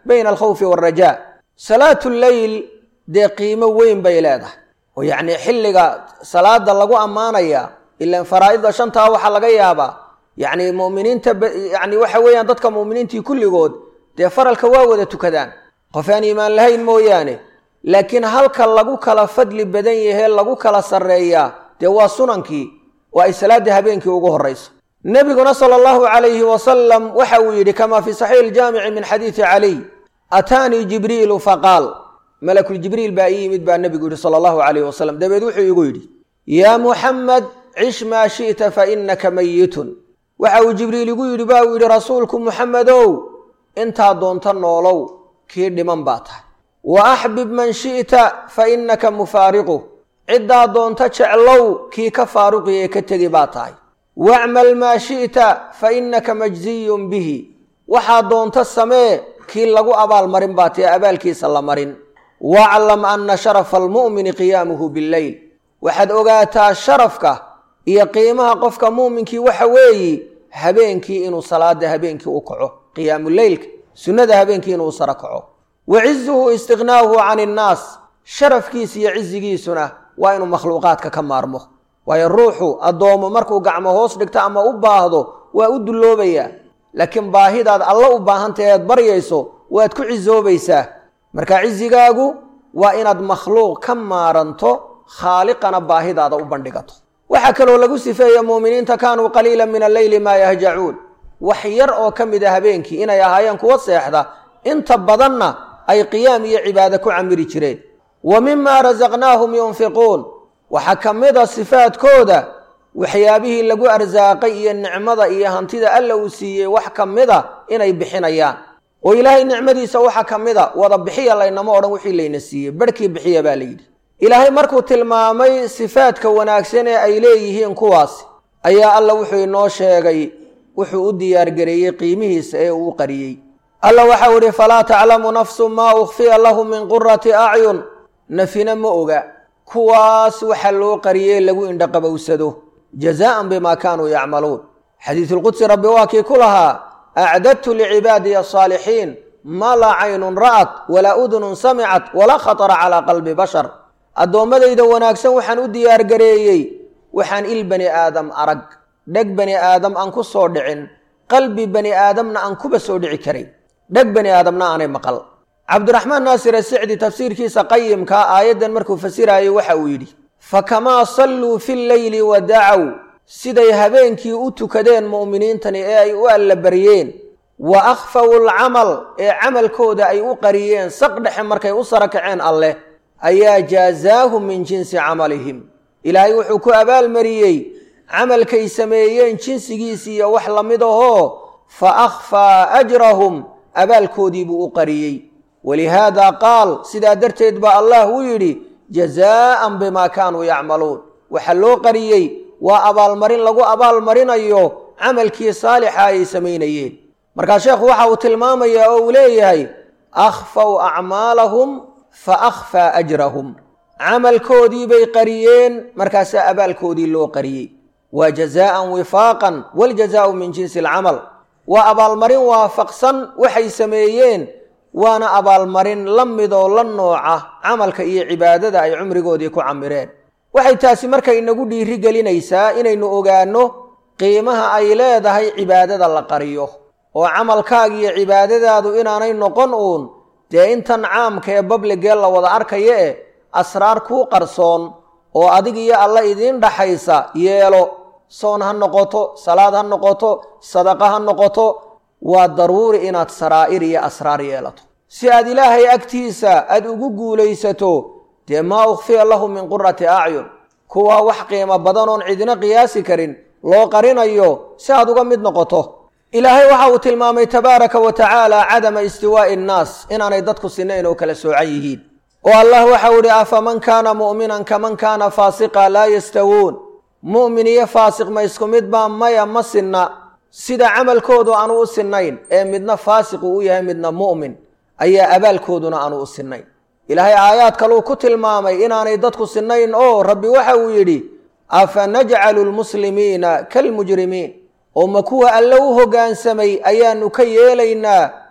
bayna alkhawfi waalrajaa salaatu leyl dee qiimo weyn bay leedahay oo yacnii xilliga salaada lagu ammaanaya ilaan faraa'idda shantaa waxaa laga yaabaa yacni mu'miniinta yacni waxa weeyaan dadka mu'miniintii kulligood dee faralka waa wada tukadaan qof aan iimaan lahayn mooyaane laakiin halka lagu kala fadli badan yahee lagu kala sarreeyaa dee waa sunankii oo ay salaadda habeenkii ugu horrayso nebiguna sala allahu calayhi wasalam waxa uu yidhi kamaa fii saxiixi iljaamici min xadiidi caliy ataanii jibriilu faqaal malakuljibriil baa ii yimid baa nebigu yidhi sala allahu calayhi wasalam dabeed wuxuu igu yidhi yaa muxamed cish maa shi'ta fa innaka mayitun waxa uu jibriil igu yidhi ba uu yidhi rasuulku muxamedow intaa doonta noolow kii dhiman baa tahay wa axbib man shi'ta fa innaka mufaariqu ciddaa doonta jeclow kii ka faaruqi ee ka tegi baa tahay wacmal maa shi'ta fa innaka majziyun bihi waxaa doonta samee kii lagu abaalmarin baa tae abaalkiisa la marin waclam anna sharafa almu'mini qiyaamuhu billeyl waxaad ogaataa sharafka iyo qiimaha qofka muuminkii waxa weeyi habeenkii inuu salaada habeenkii u kaco qiyaamuleylka sunnada habeenkii inuu sara kaco wa cizuhu istiqnaa'uhu can innaas sharafkiisa iyo cizigiisuna waa inuu makhluuqaadka ka maarmo waayo ruuxu addoomo markuu gacmo hoos dhigto ama u baahdo waa u dulloobayaa laakiin baahidaad alla u baahantahay aad baryayso waad ku cisoobaysaa marka cizigaagu waa inaad makhluuq ka maaranto khaaliqana baahidaada u bandhigato waxaa kaloo lagu sifeeya muuminiinta kaanuu qaliilan min alleyli maa yahjacuun wax yar oo ka mid a habeenkii inay ahaayeen kuwa seexda inta badanna ay qiyaam iyo cibaado ku camiri jireen wa mimaa rasaqnaahum yunfiquun waxaa ka mid a sifaadkooda waxyaabihii lagu arsaaqay iyo nicmada iyo hantida alla uu siiyey wax ka mid a inay bixinayaan oo ilaahay nicmadiisa waxa ka mid a wada bixiya laynama odhan wixii layna siiyey barhkii bixiya baa layidhi ilaahay markuu tilmaamay sifaadka wanaagsan ee ay leeyihiin kuwaasi ayaa alla wuxuu inoo sheegay wuxuu u diyaargareeyey qiimihiisa ee uu u qariyey alla waxau idhi falaa taclamu nafsu maa ukhfiya lahum min qurati acyun nafina ma oga kuwaas waxa loo qariyey lagu indhaqabowsado jazaa'an bimaa kaanuu yacmaluun xadiisulqudsi rabbi waa kii ku lahaa acdadtu licibaadiya asaalixiin maa laa caynun ra'at walaa udunun samicat walaa khatara calaa qalbi bashar addoommadayda wanaagsan waxaan u diyaargareeyey waxaan il bani aadam arag dheg bani aadam aan ku soo dhicin qalbi bani aadamna aan kuba soo dhici karin dheg bani aadamna aanay maqal cabdiraxmaan naasir asicdi tafsiirkiisa qayimkaa aayaddan markuu fasiraayo waxa uu yidhi fakamaa salluu fi lleyli wa dacaw siday habeenkii u tukadeen mu'miniintani ee ay u allabaryeen wa akhfawu alcamal ee camalkooda ay u qariyeen saq dhexe markay u sara kaceen alleh ayaa jaazaahum min jinsi camalihim ilaahay wuxuu ku abaalmariyey camalkay sameeyeen jinsigiisi iyo wax la mid ahoo fa akhfaa ajrahum abaalkoodii buu u qariyey walihaada qaal sidaa darteed baa allah u yidhi jazaa'an bimaa kaanuu yacmaluun waxaa loo qariyey waa abaalmarin lagu abaalmarinayo camalkii saalixa ay samaynayeen markaa sheekhu waxa uu tilmaamayaa oo uu leeyahay akhfaw acmaalahum fa akhfaa ajrahum camalkoodii bay qariyeen markaasaa abaalkoodii loo qariyey waa jazaa'an wifaaqan waljazaa'u min jinsi alcamal waa abaalmarin waafaqsan waxay sameeyeen waana abaalmarin la midoo la nooca camalka iyo cibaadada ay cumrigoodii ku camireen waxay taasi marka inagu dhiiri gelinaysaa inaynu ogaanno qiimaha ay leedahay cibaadada la qariyo oo camalkaaga iyo cibaadadaadu inaanay noqon uun dee intan caamka ee babligee la wada arkaya e asraar kuu qarsoon oo adig iyo alla idiin dhaxaysa yeelo soon ha noqoto salaad ha noqoto sadaqa ha noqoto waa daruuri inaad saraa'ir iyo asraar yeelato si aad ilaahay agtiisa aad ugu guulaysato dee maa ukhfiya lahu min qurati acyun kuwaa wax qiimo badan oon cidina qiyaasi karin loo qarinayo si aad uga mid noqoto ilaahay waxa uu tilmaamay tabaaraka wa tacaala cadama istiwaa'i innaas inaanay dadku sinayn oo kala soocan yihiin oo allah waxau idhi afaman kaana mu'minan kaman kaana faasiqa laa yastawuun mu'min iyo faasiq ma isku mid baa maya ma sinna sida camalkoodu aanu u sinnayn ee midna faasiqu u yahay midna mu'min ayaa abaalkooduna aanu u sinnayn ilaahay aayaad kaluu ku tilmaamay inaanay dadku sinnayn oo rabbi waxa uu yidhi afa najcalu lmuslimiina kalmujrimiin oo ma kuwa alle u hoggaansamay ayaannu ka yeelaynaa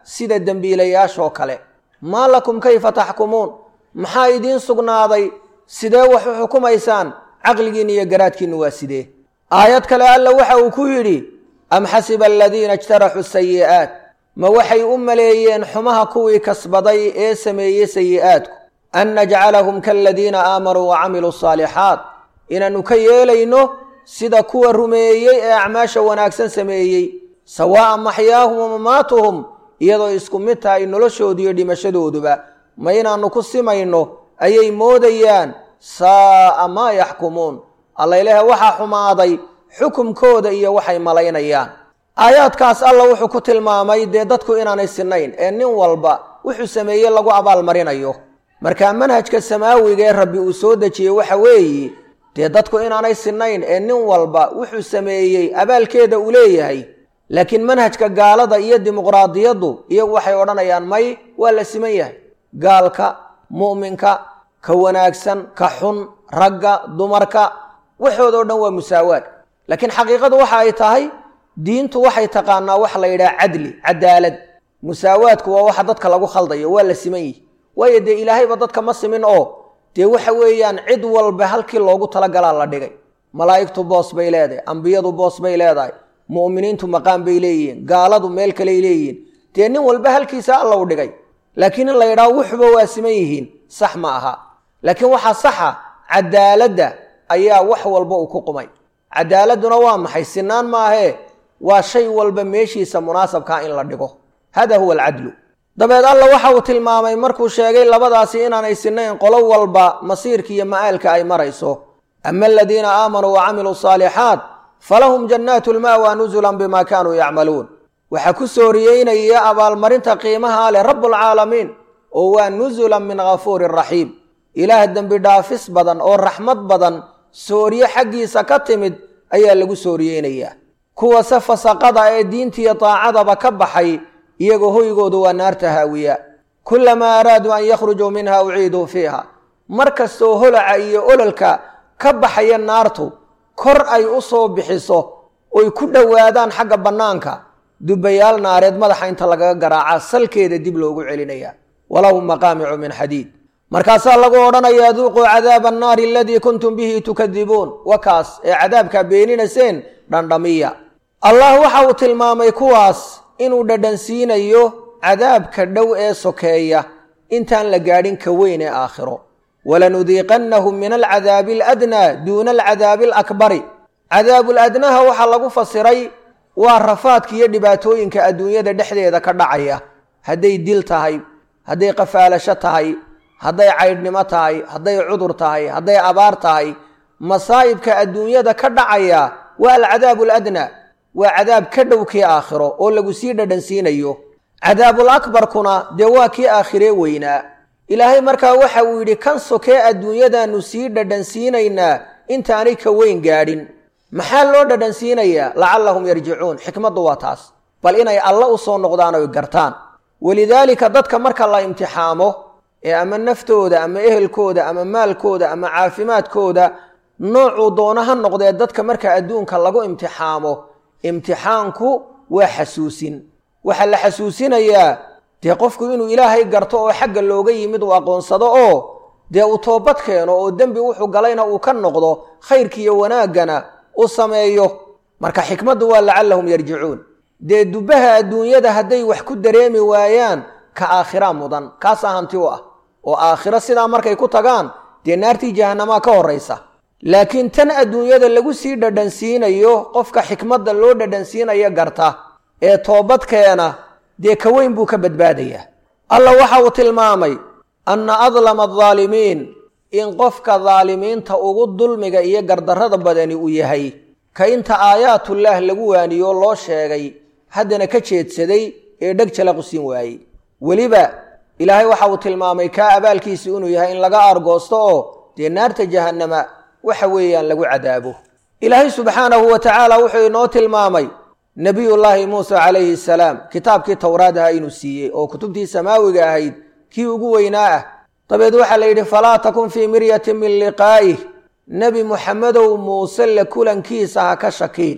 sida dembiilayaashoo kale maa lakum kayfa taxkumuun maxaa idiin sugnaaday sidee wax u xukumaysaan caqligiinna iyo garaadkiinnu waa sidee aayad kale alla waxa uu ku yidhi am xasiba aladiina ijtaraxuu sayi'aat ma waxay u maleeyeen xumaha kuwii kasbaday ee sameeyey sayi'aadku an najcalahum kaaladiina aamanuu wa camiluu saalixaat inaannu ka yeelayno sida kuwa rumeeyey ee acmaasha wanaagsan sameeyey sawaa'an maxyaahum wa mamaatuhum iyadoo isku mid tahay noloshoodu iyo dhimashadooduba ma inaannu ku simayno ayay moodayaan saa'a maa yaxkumuun alla ilaaha waxaa xumaaday xukumkooda iyo waxay malaynayaan aayaadkaas alla wuxuu ku tilmaamay dee dadku inaanay sinayn ee nin walba wuxuu sameeyey lagu abaalmarinayo marka manhajka samaawiga ee rabbi uu soo dejiyey waxa weeye dee dadku inaanay sinayn ee nin walba wuxuu sameeyey abaalkeeda uu leeyahay laakiin manhajka gaalada iyo dimuqraadiyaddu iyagu waxay odhanayaan may waa la siman yahay gaalka mu'minka ka wanaagsan ka xun ragga dumarka waxooda o dhan waa musaawaad laakiin xaqiiqadu waxa ay tahay diintu waxay taqaanaa wax la yidhaha cadli cadaalad musaawaadku waa waxa dadka lagu khaldayo waa la siman yihi waayo dee ilaahayba dadka ma simin oo dee waxa weeyaan cid walba halkii loogu talagalaa la dhigay malaa'igtu boos bay leedahay ambiyadu boos bay leedahay mu'miniintu maqaan bay leeyihiin gaaladu meel kaley leeyihiin dee nin walba halkiisa alla u dhigay laakiin in la yidhaho wuxuba waa siman yihiin sax ma aha laakiin waxaa saxa cadaaladda ayaa wax walba uu ku qumay cadaaladduna waa maxay sinaan maahee waa shay walba meeshiisa munaasabkaa in la dhigo hada huwa alcadlu dabeed alla waxa uu tilmaamay markuu sheegay labadaasi inaanay sinayn qolo walba masiirka iyo ma'aalka ay marayso ama aladiina aamanuu wa camiluu saalixaat falahum jannaatu lma'wa nusulan bima kaanuu yacmaluun waxaa ku sooriyeynaya abaalmarinta qiimaha leh rabbulcaalamiin oo waa nusulan min ghafuurin raxiim ilaah dembi dhaafis badan oo raxmad badan sooriye xaggiisa ka timid ayaa lagu sooriyeynayaa kuwa se fasaqada ee diintiiyo daacadaba ka baxay iyagoo hoygoodu waa naarta haawiya kulamaa araaduu an yakhrujuu minha uciiduu fiiha mar kastoo holaca iyo ololka ka baxaya naartu kor ay u soo bixiso oy ku dhowaadaan xagga bannaanka dubbayaal naareed madaxa inta lagaga garaaca salkeeda dib loogu celinaya walahum maqaamicu min xadiid markaasaa lagu odhanayaa duuquu cadaaba annaari aladii kuntum bihi tukadibuun wakaas ee cadaabkaa beeninayseen dhandhamiya allah waxa uu tilmaamay kuwaas inuu dhadhansiinayo cadaabka dhow ee sokeeya intaan la gaadhin ka weyn ee aakhiro walanudiiqannahum min alcadaabi aladnaa duuna alcadaabi alakbari cadaabuladnaha waxaa lagu fasiray waa rafaadka iyo dhibaatooyinka adduunyada dhexdeeda ka dhacaya hadday dil tahay hadday qafaalasho tahay hadday caydhnimo tahay hadday cudur tahay hadday abaar tahay masaa'ibka adduunyada ka dhacaya waa alcadaabu aladnaa waa cadaab ka dhow kii aakhiro oo lagu sii dhadhansiinayo cadaabul akbarkuna dee waa kii aakhiree weynaa ilaahay markaa waxa uu yidhi kan sokee adduunyadaannu sii dhadhansiinaynaa intaanay ka weyn gaadhin maxaa loo dhadhansiinayaa lacallahum yarjicuun xikmaddu waa taas bal inay alle u soo noqdaan oy gartaan walidaalika dadka marka la imtixaamo ee ama naftooda ama ehelkooda ama maalkooda ama caafimaadkooda noocuu doono ha noqdee dadka marka adduunka lagu imtixaamo imtixaanku waa xasuusin waxaa la xasuusinayaa dee qofku inuu ilaahay garto oo xagga looga yimid uu aqoonsado oo dee uu toobad keeno oo dembi wuxuu galayna uu ka noqdo khayrkiiyo wanaaggana u sameeyo marka xikmaddu waa lacallahum yarjicuun dee dubbaha adduunyada hadday wax ku dareemi waayaan ka aakhira mudan kaasaa hanti u ah oo aakhiro sidaa markay ku tagaan dee naartii jahanamaa ka horraysa laakiin tan adduunyada lagu sii dhadhansiinayo qofka xikmadda loo dhadhansiinayo garta ee toobadkeena dee ka weyn buu ka badbaadayaa alla waxa uu tilmaamay anna adlama adaalimiin in qofka daalimiinta ugu dulmiga iyo gardarrada badani uu yahay ka inta aayaatullah lagu waaniyo loo sheegay haddana ka jeedsaday ee dheg jalaqu siin waayey weliba ilaahay waxa uu tilmaamay kaa abaalkiisi inuu yahay in laga aargoosto oo dee naarta jahannama waxa weeyaan lagu cadaabo ilaahay subxaanahu wa tacaala wuxuu inoo tilmaamay nebiyullaahi muuse calayhi salaam kitaabkii towraad aha inuu siiyey oo kutubtii samaawiga ahayd kii ugu weynaa ah dabeed waxaa la yidhi falaa takun fii miryatin min liqaa'ih nebi muxamedow muuse la kulankiisa ha ka shakiin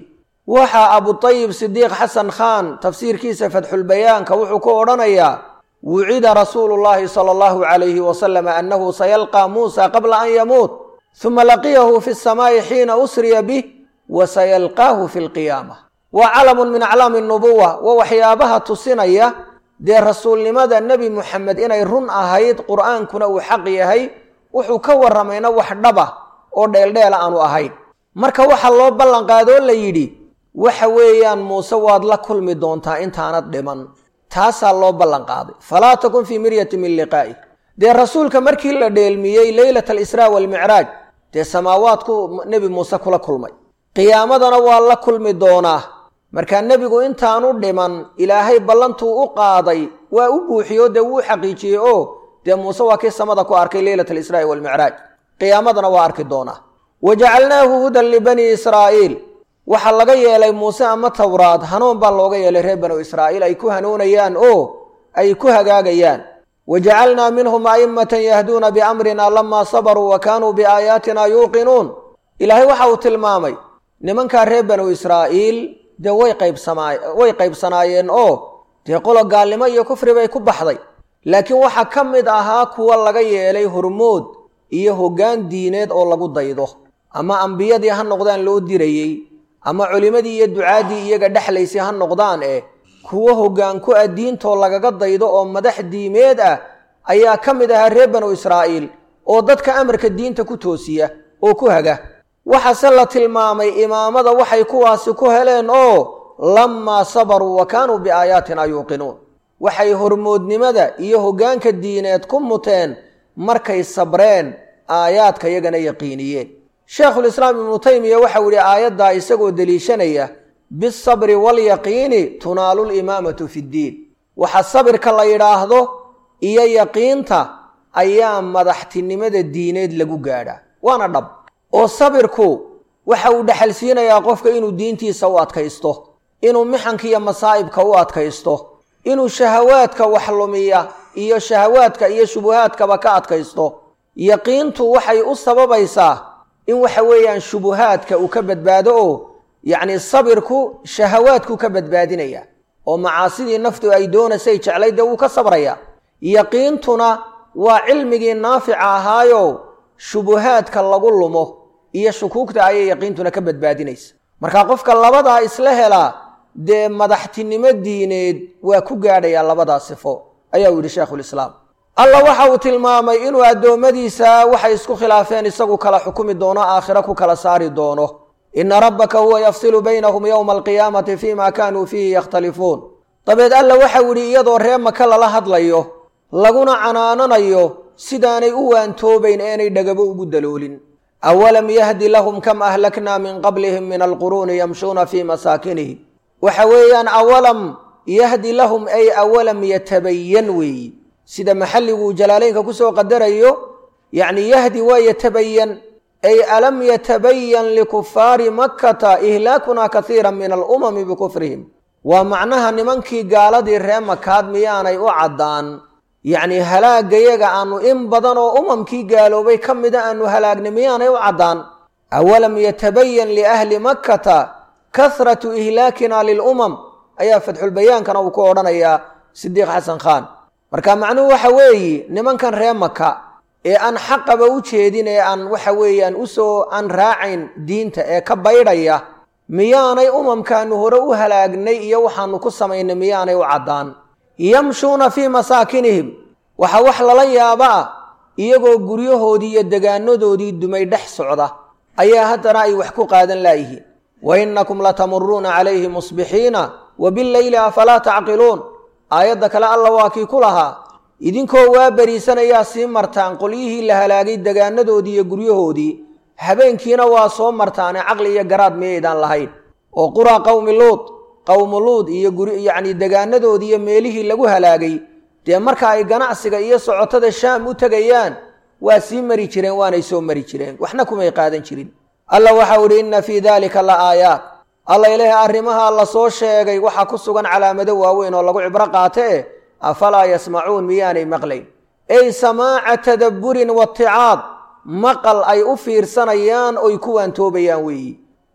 waxaa abutayib sidiiq xasan khan tafsiirkiisa fatxulbayaanka wuxuu ku odhanayaa wucida rasuulu llaahi sala allahu calayhi wasalam annahu sayalqaa muusa qabla an yamuut huma laqiyahu fi samaa'i xiina usriya bih wa sayalqaahu fi lqiyaama waa calamun min aclaami nubuwa waa waxyaabaha tusinaya dee rasuulnimada nebi muxamed inay run ahayd qur'aankuna uu xaq yahay wuxuu ka warramayna wax dhaba oo dheeldheela aanu ahayn marka waxaa loo ballanqaadoo la yidhi waxa weeyaan muuse waad la kulmi doontaa intaanad dhiman taasaa loo ballanqaaday falaa takun fii miryati min liqaa'i dee rasuulka markii la dheelmiyey leylata alisraa waalmicraaj dee samaawaadku nebi muuse kula kulmay qiyaamadana waa la kulmi doonaa markaa nebigu intaanu dhiman ilaahay ballantuu u qaaday waa u buuxiyo dee wuu xaqiijiyey oo dee muuse waa kii samada ku arkay leylata alisraa'i waalmicraaj qiyaamadana waa arki doonaa wa jacalnaahu hudan libanii israa'iil waxaa laga yeelay muuse ama towraad hanuun baa looga yeelay reer banu israa'iil ay ku hanuunayaan oo ay ku hagaagayaan wa jacalnaa minhum a'immatan yahduuna biamrina lamaa sabaruu wa kaanuu biaayaatina yuuqinuun ilaahay waxa uu tilmaamay nimankaa reer banu israa'iil dee way qaybsamaa way qaybsanaayeen oo dee qolo gaalnimo iyo kufri bay ku baxday laakiin waxaa ka mid ahaa kuwa laga yeelay hormood iyo hoggaan diineed oo lagu daydo ama ambiyadii ha noqdaan loo dirayey ama culimmadii iyo ducaaddii iyaga dhexlaysay ha noqdaan eh kuwo hoggaan ku ah diintoo lagaga daydo oo madax diimeed ah ayaa ka mid ahaa reer banu israa'iil oo dadka amarka diinta ku toosiya oo ku haga waxaase la tilmaamay imaamada waxay kuwaasi ku heleen oo lammaa sabaruu wa kaanuu biaayaatina yuuqinuun waxay hormoodnimada iyo hoggaanka diineed ku muteen markay sabreen aayaadka yagana yaqiiniyeen sheekhulislaam ibnu taymiya waxau yihi aayaddaa isagoo deliishanaya bisabri waalyaqiini tunaalu limaamatu fi ddiin waxa sabirka la yidhaahdo iyo yaqiinta ayaa madaxtinimada diineed lagu gaadhaa waana dhab oo sabirku waxa uu dhexalsiinayaa qofka inuu diintiisa u adkaysto inuu mixanka iyo masaa'ibka u adkaysto inuu shahawaadka wax lumiya iyo shahawaadka iyo shubuhaadkaba ka adkaysto yaqiintu waxay u sababaysaa in waxa weeyaan shubuhaadka uu ka badbaado oo yacni sabirku shahawaadkuu ka badbaadinaya oo macaasidii naftu ay doonaysay jeclay dee wuu ka sabraya yaqiintuna waa cilmigii naafica ahaayo shubuhaadka lagu lumo iyo shukuugta ayay yaqiintuna ka badbaadinaysa marka qofka labadaa isla helaa dee madaxtinimo diineed waa ku gaadhayaa labadaa sifo ayaa uu yidhi sheekhulislaam alla waxa uu tilmaamay inuu addoommadiisa waxay isku khilaafeen isagu kala xukumi doono aakhiro ku kala saari doono ina rabbaka huwa yafsilu baynahum yowma alqiyaamati fii ma kaanuu fiihi yakhtalifuun dabeed alla waxau yidhi iyadoo ree maka lala hadlayo laguna canaananayo sidaanay u waantoobayn eenay dhagabo ugu daloolin awalam yahdi lahum kam ahlaknaa min qablihim min alquruuni yamshuuna fii masaakinihim waxa weeyaan awalam yahdi lahum ay awalam yatabayan weeyi sida maxalliguu jalaalaynka kusoo qadarayo yacni yahdi waa yatabayan ay alam yatabayan likufaari makkata ihlaakunaa kaiira min alumami bikufrihim waa macnaha nimankii gaaladii ree makaad miyaanay u caddaan yacni halaagayaga aanu in badan oo umamkii gaaloobay ka mida aanu halaagnay miyaanay u caddaan awalam yatabayan liahli makkata kahratu ihlaakina lilumam ayaa fatxulbayaankana uu ku odhanayaa sidiiq xasan khan marka macnuhu waxa weeyi nimankan ree maka ee aan xaqaba u jeedin ee aan waxa weeyaan usoo aan raacayn diinta ee ka baydhaya miyaanay umamkaanu hore u halaagnay iyo waxaanu ku samaynay miyaanay u caddaan yamshuuna fii masaakinihim waxaa wax lala yaaba ah iyagoo guryahoodii iyo degaanadoodii dumay dhex socda ayaa haddana ay wax ku qaadan laayihiin wa innakum latamuruuna calayhi musbixiina wa bileyli afalaa tacqiluun aayadda kale alla waa kii ku lahaa idinkoo waa beriisanayaa sii martaan qolyihii la halaagay degaanadoodii iyo guryahoodii habeenkiina waa soo martaane caqli iyo garaad miyaydaan lahayn oo quraa qowmi luud qowmu luud iyo guri yacni degaanadoodii iyo meelihii lagu halaagay dee marka ay ganacsiga iyo socotada shaam u tegayaan waa sii mari jireen waanay soo mari jireen waxna kumay qaadan jirin alla waxau idhi inna fii daalika la aayaat alla ilaahay arrimaha la soo sheegay waxaa ku sugan calaamado waaweyn oo lagu cibro qaate eh afalaa yasmacuun miyaanay maqlayn ey samaaca tadabburin waticaad maqal ay u fiirsanayaan oy ku waantoobayaan weeyi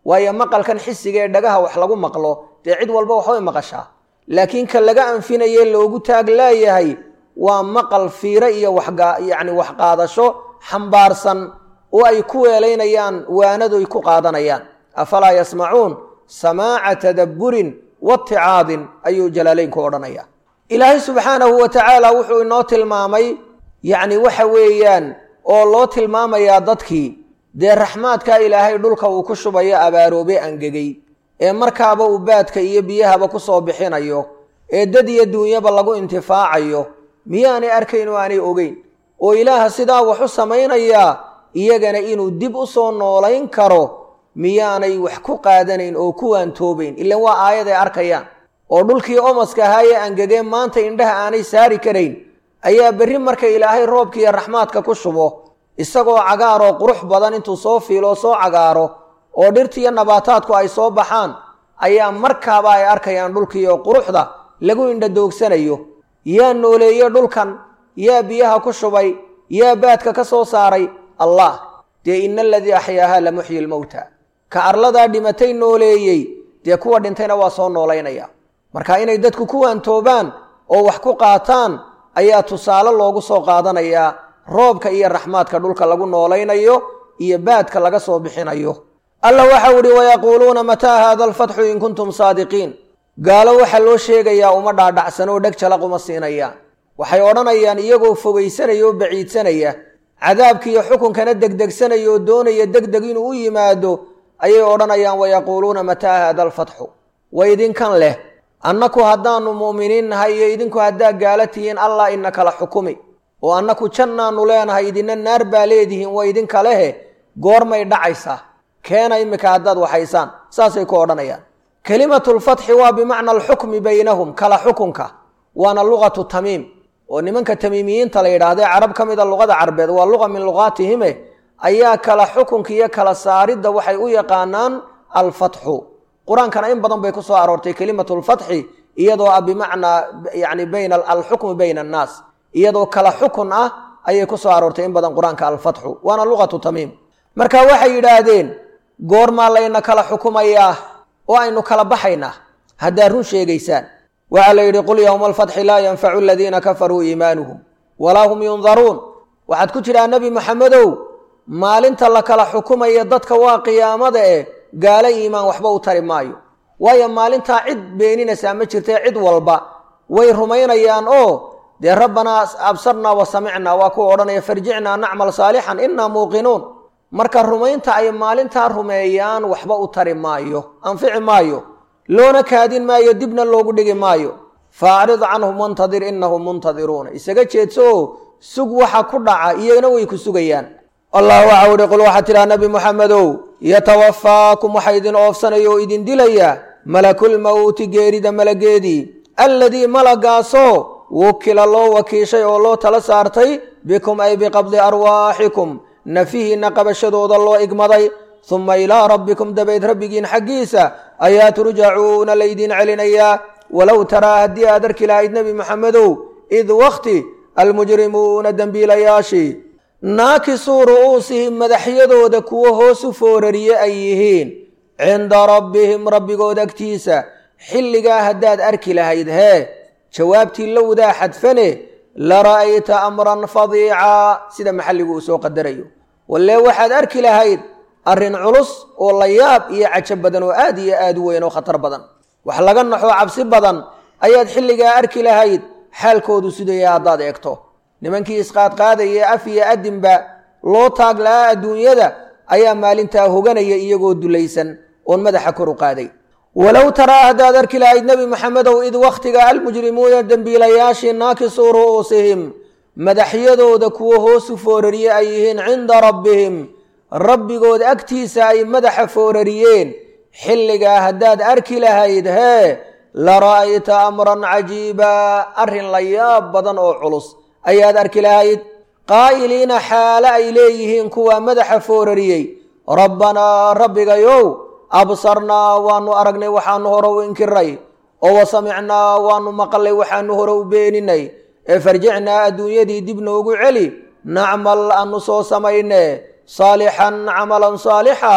waayo maqalkan xisiga ee dhagaha wax lagu maqlo dee cid walba waxbay maqashaa laakiin ka laga anfinaye loogu taag laayahay waa maqal fiire iyo waxyacni waxqaadasho xambaarsan oo ay ku weelaynayaan waanadoy ku qaadanayaan afalaa yasmacuun samaaca tadabburin waticaadin ayuu jalaalaynku odhanaya ilaahay subxaanahu wa tacaala wuxuu inoo tilmaamay yacni waxa weeyaan oo loo tilmaamayaa dadkii dee raxmaadka ilaahay dhulka uu ku shubayo abaaroobe angegay ee markaaba uu baadka iyo biyahaba ku soo bixinayo ee dad iyo duunyaba lagu intifaacayo miyaanay arkayn oo aanay ogeyn oo ilaaha sidaa wax u samaynayaa iyagana inuu dib u soo noolayn karo miyaanay wax ku qaadanayn oo ku waantoobayn ilan waa aayaday arkayaan oo dhulkii omaska ahaayee angegeen maanta indhaha aanay saari karayn ayaa berri marka ilaahay roobkiiyo raxmaadka ku shubo isagoo cagaaroo qurux badan intuu soo fiiloo soo cagaaro oo dhirtiiyo nabaataadku ay soo baxaan ayaa markaaba ay arkayaan dhulkiioo quruxda lagu indhadoogsanayo yaa nooleeye dhulkan yaa biyaha ku shubay yaa baadka ka soo saaray allah dee ina aladii axyaahaa la muxyi lmowta ka arladaa dhimatay nooleeyey dee kuwa dhintayna waa soo noolaynaya marka inay dadku ku waantoobaan oo wax ku qaataan ayaa tusaale loogu soo qaadanayaa roobka iyo raxmaadka dhulka lagu noolaynayo iyo baadka laga soo bixinayo alla waxau idhi wayaquuluuna mataa haada alfatxu in kuntum saadiqiin gaalo waxaa loo sheegayaa uma dhaadhacsan oo dheg jalaq uma siinayaan waxay odhanayaan iyagoo fogaysanaya oo baciidsanaya cadaabkiiyo xukunkana degdegsanaya oo doonaya degdeg inuu u yimaado ayay odhanayaan wayaquuluuna mataa haada alfatxu wa idinkan leh annaku haddaannu mu'miniin nahay iyo idinku haddaa gaala tihiin allah ina kala xukumi oo annaku jannaannu leenahay idinna naar baa leedihiin wa idinka lehe goormay dhacaysaa keena iminka haddaad waxaysaan saasay ku odhanayaan kelimatulfatxi waa bimacna alxukmi baynahum kala xukunka waana luqatu tamiim oo nimanka tamiimiyiinta la yidhaahdee carab ka mida luqada carbeed waa luqa min luqaatihime ayaa kala xukunka iyo kala saaridda waxay u yaqaanaan alfatxu qur-aankana in badan bay ku soo aroortay kelimatulfatxi iyadoo ah bimacnaa yani bayna alxukmi bayna annaas iyadoo kala xukun ah ayay ku soo aroortay in badan qur-aanka alfatxu waana luqatu tamiim marka waxay yidhaahdeen goormaa layna kala xukumayaa oo aynu kala baxaynaa haddaad run sheegaysaan waxaa la yidhi qul yowma alfatxi laa yanfacu aladiina kafaruu iimaanuhum walaa hum yundaruun waxaad ku tidhaa nebi maxamedow maalinta la kala xukumaya dadka waa qiyaamada eh gaalo iimaan waxba u tari maayo waayo maalintaa cid beeninaysaa ma jirtee cid walba way rumaynayaan oo dee rabbanaa absarnaa wa samicnaa waa kuwa odhanaya farjicnaa nacmal saalixan innaa muuqinuun marka rumaynta ay maalintaa rumeeyaan waxba u tari maayo anfici maayo loona kaadin maayo dibna loogu dhigi maayo faacrid canhum wantadir innahum muntadiruuna isaga jeedso oo sug waxa ku dhaca iyagana way ku sugayaan allah waxa uhi qul waxaa tidhaha nebi muxamedow yatawafaakum waxa idin oofsanaya oo idin dilaya malakulmowti geerida malageedii alladii malagaasoo wukila loo wakiishay oo loo tala saartay bikum ay biqabdi arwaaxikum nafihiinna qabashadooda loo igmaday suma ilaa rabbikum dabayd rabbigiin xaggiisa ayaa turjacuuna laydin celinayaa walow taraa haddii aad arki lahayd nebi maxamedow id wakti almujrimuuna dembiilayaashii naakisuu ru'uusihim madaxyadooda kuwo hoos u foorariye ay yihiin cinda rabbihim rabbigood agtiisa xilligaa haddaad arki lahayd hee jawaabtii lowdaa xadfane la ra'ayta amran fadiicaa sida maxalligu uu soo qadarayo wallee waxaad arki lahayd arrin culus oo la yaab iyo cajo badan oo aad iyo aad u weyn oo khatar badan wax laga naxoo cabsi badan ayaad xilligaa arki lahayd xaalkoodu sidaya haddaad eegto nimankii isqaadqaadaya af iyo adinba loo taag la'aa adduunyada ayaa maalintaa hoganaya iyagoo dulaysan oon madaxa kor u qaaday walow taraa haddaad arki lahayd nebi maxamedow id wakhtiga almujrimuuna dembiilayaashii naakisuu ru'uusihim madaxyadooda kuwo hoosu foorariye ay yihiin cinda rabbihim rabbigood agtiisa ay madaxa foorariyeen xilligaa haddaad arki lahayd hee la ra'ayta amran cajiibaa arrin la yaab badan oo culus ayaad arki lahayd qaa'iliina xaale ay leeyihiin kuwaa madaxa foorariyey rabbanaa rabbigayow absarnaa waanu aragnay waxaanu hore u inkiray oo wa samicnaa waanu maqlay waxaanu hore u beeninay ee farjicnaa adduunyadii dib noogu celi nacmal aanu soo samayne saalixan camalan saalixa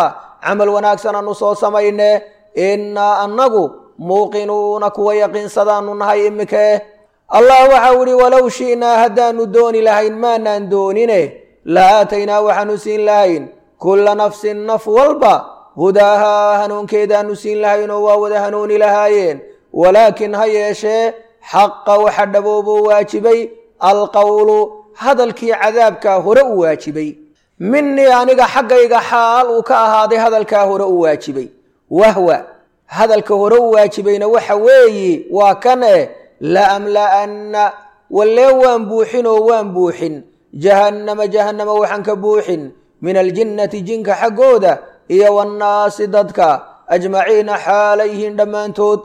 camal wanaagsan aanu soo samayne innaa annagu muuqinuuna kuwa yaqiinsadaanu nahay imikee allah waxau idhi walow shi'naa haddaanu dooni lahayn maanaan doonine la aataynaa waxaanu siin lahayn kulla nafsin naf walba hudaahaa hanuunkeedaanu siin lahaynoo waa wada hanuuni lahaayeen walaakin ha yeeshee xaqa waxa dhabooboo waajibay alqowlu hadalkii cadaabkaa hore u waajibay minii aniga xaggayga xaal uu ka ahaaday hadalkaa hore u waajibay wahwa hadalka hore u waajibayna waxa weeyi waa kan eh laamla'anna wallee waan buuxin oo waan buuxin jahannama jahannama waxaan ka buuxin min aljinnati jinka xaggooda iyo wannaasi dadka ajmaciina xaalayhiin dhammaantood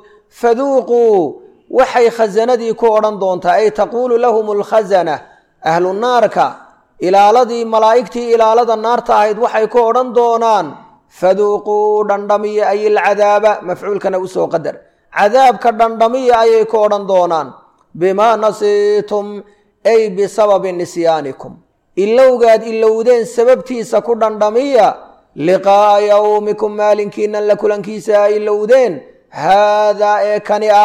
faduuquu waxay khasanadii ku odhan doontaa ay taquulu lahum alkhasana ahlu naarka ilaaladii malaa'igtii ilaalada naarta ahayd waxay ku odhan doonaan faduuquu dhandhamiya ay ilcadaaba mafcuulkana usoo qadar cadaabka dhandhamiya ayay ku odhan doonaan bimaa nasiitum ay bisababi nisyaanikum ilowgaad ilowdeen sababtiisa ku dhandhamiya liqaa'a yowmikum maalinkiinan la kulankiisa ay ilowdeen haadaa ee kani ah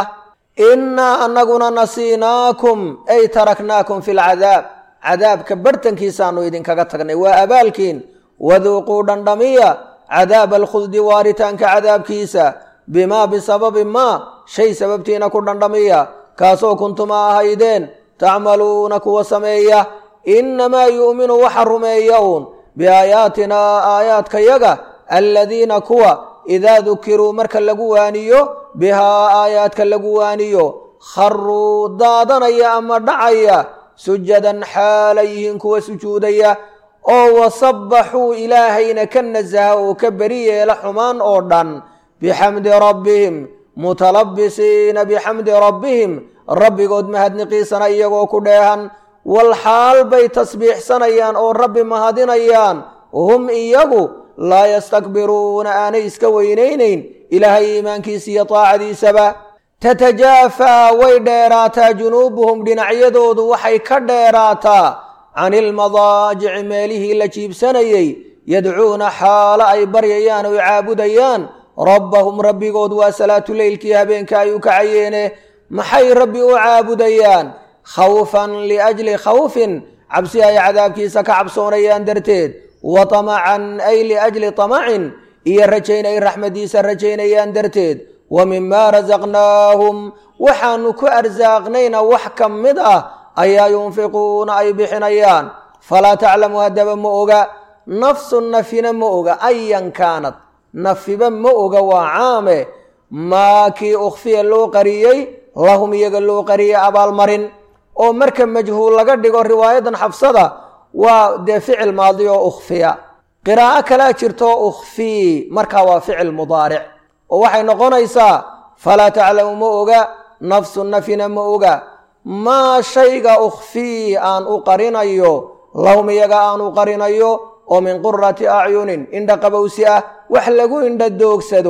innaa annaguna nasiinaakum ay taraknaakum fi lcadaab cadaabka barhtankiisaanu idinkaga tagnay waa abaalkiin waduuquu dhandhamiya cadaaba alkhuldi waaritaanka cadaabkiisa bimaa bisababi maa shay sababtiina ku dhandhamiya kaasoo kuntuma ahaydeen tacmaluuna kuwa sameeya innamaa yu'minu waxa rumeeya uun biaayaatinaa aayaadkayaga aladiina kuwa idaa dukiruu marka lagu waaniyo bihaa aayaadka lagu waaniyo kharuu daadanaya ama dhacaya sujadan xaalay yihiin kuwa sujuudaya oo wasabbaxuu ilaahayna ka nasaha oo ka beri yeela xumaan oo dhan bixamdi rabbihim mutalabisiina bixamdi rabbihim rabbigood mahadniqiisana iyagoo ku dheehan wal xaal bay tasbiixsanayaan oo rabbi mahadinayaan hum iyagu laa yastakbiruuna aanay iska weynaynayn ilaahay iimaankiisa iyo taacadiisaba tatajaafaa way dheeraataa junuubuhum dhinacyadoodu waxay ka dheeraataa cani ilmadaajici meelihii la jiibsanayey yadcuuna xaalo ay baryayaan oy caabudayaan rabbahum rabbigood waa salaatuleylkii habeenka ay u kacayeene maxay rabbi u caabudayaan khawfan liajli khawfin cabsi ay cadaabkiisa ka cabsoonayaan darteed wa tamacan ay liajli tamacin iyo rajayn ay raxmadiisa rajaynayaan darteed wa mimaa rasaqnaahum waxaanu ku arsaaqnayna wax ka mid ah ayaa yunfiquuna ay bixinayaan falaa taclamu haddaba ma oga nafsu nafina ma oga ayan kaanad nafiba ma oga waa caame maa kii ukhfiya loo qariyey lahum iyaga loo qariyey abaalmarin oo marka majhuul laga dhigo riwaayadan xabsada waa dee ficil maadi oo ukhfiya qiraa'o kalaa jirto ukhfii markaa waa ficil mudaaric oo waxay noqonaysaa falaa taclamu ma oga nafsu nafina ma oga maa shayga ukhfii aan u qarinayo lahum iyaga aan u qarinayo oo min qurati acyunin indha qabowsi ah wax lagu indha doogsado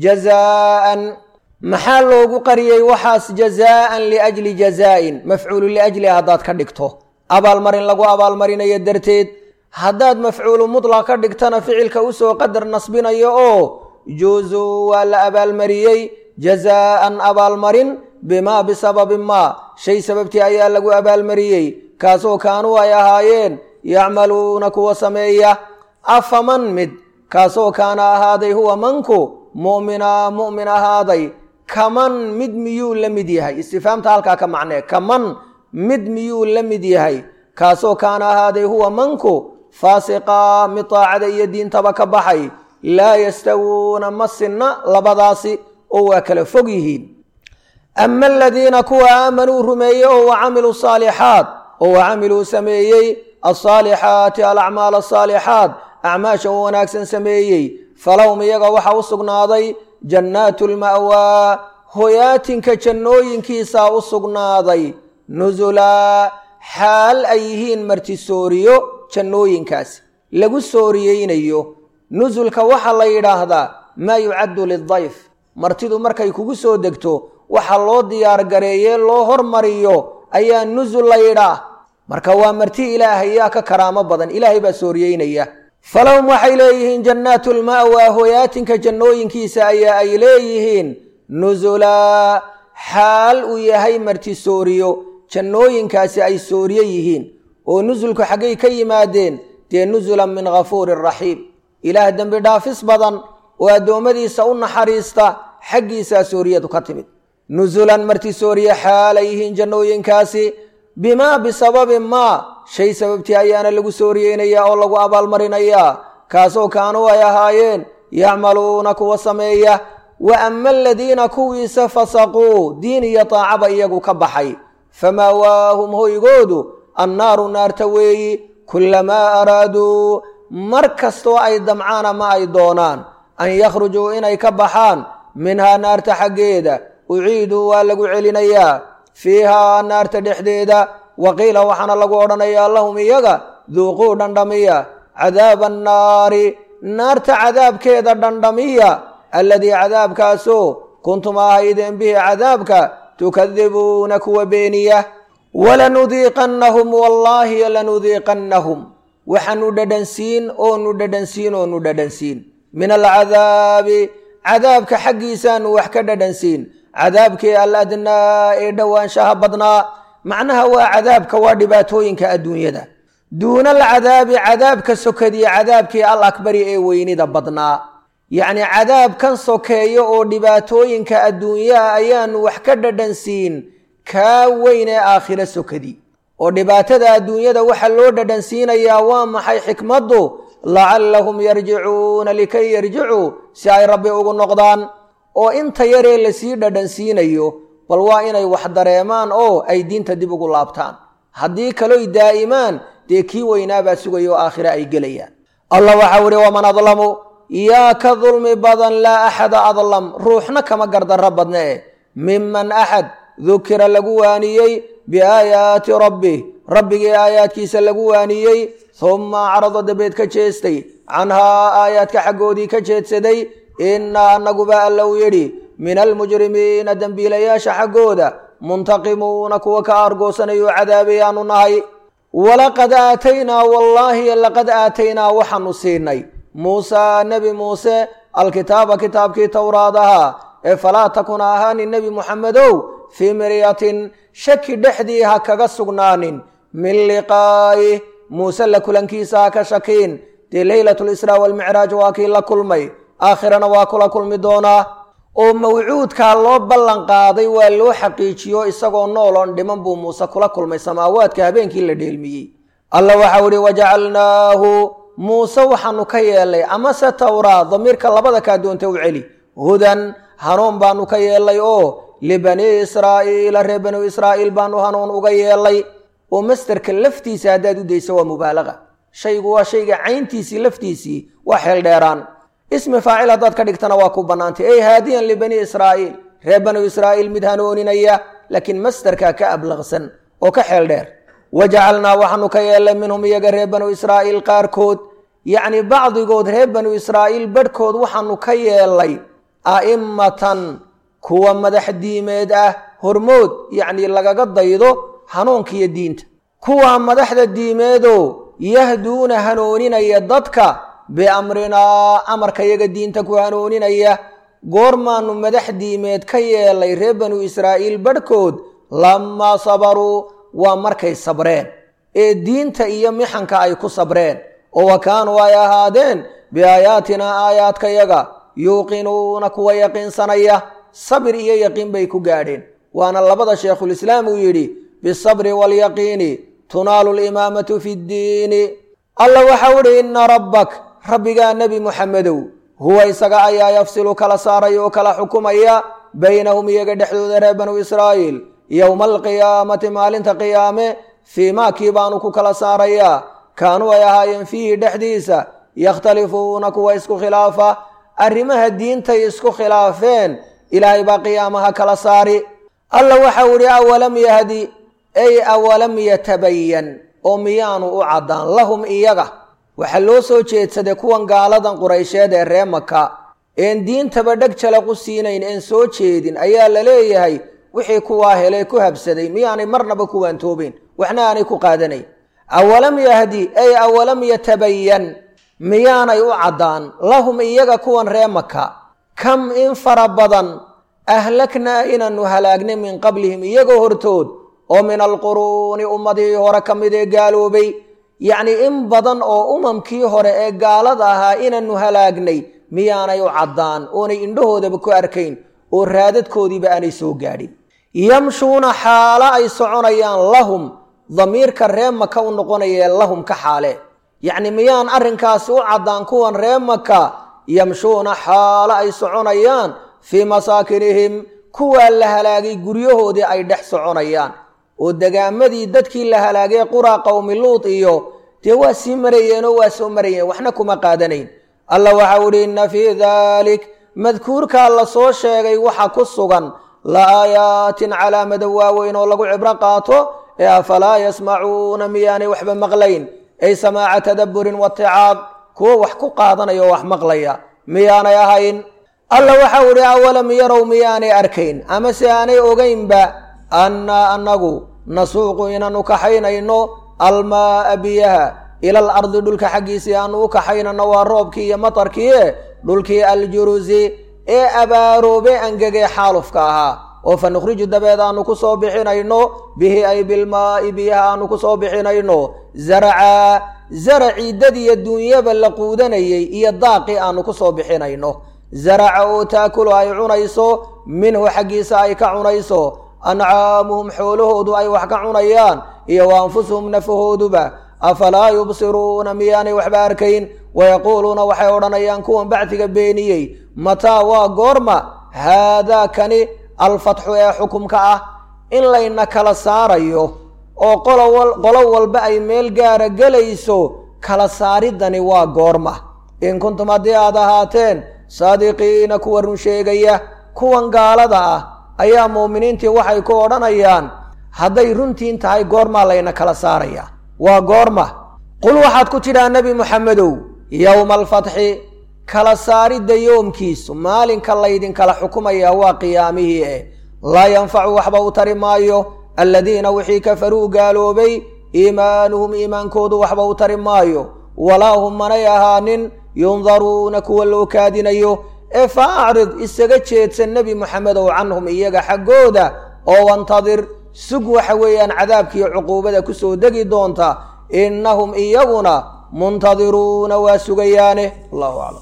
jazaa'an maxaa loogu qariyey waxaas jazaa'an liajli jazaa'in mafcuulu liajli haddaad ka dhigto abaalmarin lagu abaalmarinayo darteed haddaad mafcuulu mutlaq ka dhigtana ficilka usoo qadar nasbinayo oo juuzuu waa la abaalmariyey jazaa'an abaalmarin bimaa bisababi maa shay sababtii ayaa lagu abaalmariyey kaasoo kaanuu ay ahaayeen yacmaluuna kuwa sameeya afaman mid kaasoo kaana ahaaday huwa manku mu'mina mu'min ahaaday kaman mid miyuu la mid yahay istifaamta halkaa ka macnee kaman mid miyuu la mid yahay kaasoo kaana ahaaday huwa manku faasiqa mid taacada iyo diintaba ka baxay laa yastawuuna ma sinna labadaasi oo waa kala fog yihiin ama aladiina kuwa aamanuu rumeeyey oo wacamiluu saalixaat oo wacamiluu sameeyey alsaalixaati alacmaal asaalixaat acmaasha u wanaagsan sameeyey falahum iyaga waxaa u sugnaaday jannaatu lma'waa hoyaatinka jannooyinkiisaa u sugnaaday nusulaa xaal ay yihiin martisooriyo jannooyinkaasi lagu sooriyeynayo nusulka waxaa la yidhaahdaa maa yucaddu lidayf martidu markay kugu soo degto waxa loo diyaar gareeyee loo hormariyo ayaa nusul la yidhaah marka waa marti ilaahay yaa ka karaamo badan ilaahay baa sooriyeynaya falahum waxay leeyihiin jannaatu lma'waa hoyaatinka jannooyinkiisa ayaa ay leeyihiin nusulaa xaal uu yahay martisooriyo jannooyinkaasi ay sooriye yihiin oo nusulku xaggay ka yimaadeen dee nusulan min ghafuurin raxiim ilaah dembi dhaafis badan oo addoommadiisa u naxariista xaggiisaa sooriyadu ka timid nusulan martisooriye xaalay yihiin jannooyinkaasi bimaa bisababi maa shay sababtii ayaana lagu sooriyeynayaa oo lagu abaalmarinayaa kaasoo kaanuu ay ahaayeen yacmaluuna kuwa sameeya wa ama aladiina kuwiisa fasaquu diin iyo taacaba iyagu ka baxay famaawaahum hoygoodu annaaru naarta weeyi kullamaa araaduu mar kastoo ay damcaan ama ay doonaan an yakhrujuu inay ka baxaan minhaa naarta xaggeeda uciiduu waa lagu celinayaa fiihaa naarta dhexdeeda waqiila waxaana lagu odhanayaa lahum iyaga duuquu dhandhamiya cadaaba annaari naarta cadaabkeeda dhandhamiya alladii cadaabkaasoo kuntum ahaydeen bihi cadaabka tukadibuuna kuwa beeniya walanudiiqannahum wallaahi lanudiiqannahum waxaanu dhadhansiin oonu dhadhansiin oonu dhadhansiin min alcadaabi cadaabka xaggiisaanu wax ka dhadhansiin cadaabkii aladnaa ee dhowaanshaha badnaa macnaha waa cadaabka waa dhibaatooyinka adduunyada duuna alcadaabi cadaabka sokadiya cadaabkii al akbari ee weynida badnaa yacnii cadaabkan sokeeyo oo dhibaatooyinka adduunyaha ayaanu wax ka dhadhansiin kaa weyn ee aakhiro sokadi oo dhibaatada adduunyada waxaa loo dhadhansiinayaa waa maxay xikmaddu lacallahum yarjicuuna likay yarjicuu si ay rabbi ugu noqdaan oo inta yaree lasii dhadhansiinayo bal waa inay wax dareemaan oo ay diinta dib ugu laabtaan haddii kaloy daa'imaan dee kii weynaabaa sugaya oo aakhire ay gelayaan allah waxau ihi waman adlamu yaa ka dulmi badan laa axada adlam ruuxna kama gardarro badne e miman axad dukira lagu waaniyey biaayaati rabbih rabbigii aayaadkiisa lagu waaniyey humma acrada dabeed ka jeestay canhaa aayaadka xaggoodii ka jeedsaday innaa annaguba alla u yidhi min almujrimiina dembiilayaasha xaggooda muntaqimuuna kuwa ka aargoosanayo cadaabayaanu nahay walaqad aataynaa wallaahi laqad aataynaa waxaanu siinay muusaa nebi muuse alkitaaba kitaabkii towraadaha ee falaa takuna ahaanin nebi muxamedow fii miryatin shaki dhexdii ha kaga sugnaanin min liqaa'i muuse la kulankiisa ha ka shakiin dee leylat lisraa walmicraaj waa kii la kulmay aakhirana waa kula kulmi doonaa oo mawcuudkaa loo ballan qaaday waa loo xaqiijiyo isagoo nooloon dhiman buu muuse kula kulmay samaawaadka habeenkii la dheelmiyey alla waxau ihi wajacalnaahu muuse waxaanu ka yeelnay amase towraa damiirka labada kaa doonta u celi hudan hanuun baanu ka yeelnay oo libanii israa'iila reer banu israa'iil baanu hanuun uga yeelnay oo masderka laftiisa haddaad u dayso waa mubaalaga shaygu waa shayga cayntiisii laftiisii waa xeel dheeraan ismi faacil haddaad ka dhigtana waa ku bannaantay ey haadiyan libani israa'iil reer banu israa'iil mid hanooninaya laakiin masderkaa ka ablaqsan oo ka xeel dheer wajacalnaa waxaanu ka yeelnay minhum iyaga reer banu israa'iil qaarkood yacni bacdigood reer banu israa'iil badhkood waxaanu ka yeelnay a'immatan kuwa madax diimeed ah hormood yacnii lagaga daydo hanuunka iyo diinta kuwa madaxda diimeedoo yahduuna hanooninaya dadka biamrinaa amarka yaga diinta ku hanooninaya goormaanu madax diimeed ka yeelay reer banu israa'iil badhkood lamaa sabaruu waa markay sabreen ee diinta iyo mixanka ay ku sabreen oo wa kaanuu ay ahaadeen biaayaatinaa aayaadkayaga yuuqinuuna kuwa yaqiinsanaya sabir iyo yaqiin bay ku gaadheen waana labada sheekhulislaam uu yidhi bisabri waalyaqiini tunaalu limaamatu fi ddiini alla waxau idhi inna rabbak rabbigaa nebi muxamedow huwa isaga ayaa yafsilu kala saaraya oo kala xukumaya baynahum iyaga dhexdooda reer banu israa'iil yowma alqiyaamati maalinta qiyaame fii maakii baanu ku kala saarayaa kaanuu ay ahaayeen fiihi dhexdiisa yakhtalifuuna kuwa isku khilaafa arrimaha diintay isku khilaafeen ilaahay baa qiyaamaha kala saari alla waxau idhi awalam yahdi ay awalam yatabayan oo miyaanu u caddaan lahum iyaga waxaa loo soo jeedsaday kuwan gaaladan quraysheed ee ree maka een diintaba dheg jalaqu siinayn een soo jeedin ayaa la leeyahay wixii kuwaa helay ku habsaday miyaanay marnaba kuwaantoobayn waxna aanay ku qaadanayn awalam yahdi ay awalam yatabayan miyaanay u caddaan lahum iyaga kuwan ree maka kam in fara badan ahlaknaa inaannu halaagnay min qablihim iyagoo hortood oo min alquruuni ummadihii hore ka mid ee gaaloobay yacnii in badan oo umamkii hore ee gaalada ahaa inaannu halaagnay miyaanay u caddaan oonay indhahoodaba ku arkayn oo raadadkoodiiba aanay soo gaadhin yamshuuna xaalo ay soconayaan lahum damiirka ree maka u noqonayee lahum ka xaale yacni miyaan arrinkaasi u caddaan kuwan ree maka yamshuuna xaalo ay soconayaan fii masaakinihim kuwaa la halaagay guryahoodii ay dhex soconayaan oo degaamadii dadkii la halaagay quraa qowmi luud iyo dee waa sii marayeenoo waa soo marayeen waxna kuma qaadanayn alla waxau idhi inna fii daalik madkuurkaa la soo sheegay waxa ku sugan la aayaatin calaamada waaweyn oo lagu cibro qaato ee afalaa yasmacuuna miyaanay waxba maqlayn ay samaaca tadabburin waticaab kuwo wax ku qaadanaya oo wax maqlaya miyaanay ahayn alla waxau idhi awalam yarow miyaanay arkayn ama se aanay ogaynba annaa annagu nasuuqu inaanu kaxaynayno almaa'a biyaha ilal ardi dhulka xaggiisii aanu u kaxaynano waa roobkii iyo matarkiie dhulkii aljurusi ee abaaroobe angegee xaalufka ahaa oo fa nukhriju dabeed aanu ku soo bixinayno bihi ay bilmaa'i biyaha aanu ku soo bixinayno zaracaa zaracii dad iyo duunyaba la quudanayay iyo daaqii aanu ku soo bixinayno zaraca oo taakulu ay cunayso minhu xaggiisa ay ka cunayso ancaamuhum xoolahoodu ay wax ka cunayaan iyo wa anfusuhum nafahooduba afalaa yubsiruuna miyaanay waxba arkayn wayaquuluuna waxay odhanayaan kuwan bacdiga beeniyey mataa waa goorma haadaa kani alfatxu ee xukumka ah in layna kala saarayo oo qolo walba ay meel gaara gelayso kala saaridani waa goorma in kuntum haddii aad ahaateen saadiqiina kuwa run sheegaya kuwan gaalada ah ayaa muuminiintii waxay ku odhanayaan hadday runtiin tahay goormaa layna kala saaraya waa goorma qul waxaad ku tidhaa nebi moxamedow yowma alfatxi kala saaridda yoomkiisu maalinka laydinkala xukumayaa waa qiyaamihii eh laa yanfacu waxba u tari maayo aladiina wixii kafaruu gaaloobay iimaanuhum iimaankoodu waxba u tari maayo walaa hum manay ahaanin yundaruuna kuwa loo kaadinayo ee fa acrid isaga jeedsan nebi moxamedow canhum iyaga xaggooda oo wantadir sug waxa weeyaan cadaabkiiyo cuquubada ku soo degi doonta innahum iyaguna muntadiruuna waa sugayaane allahu aclam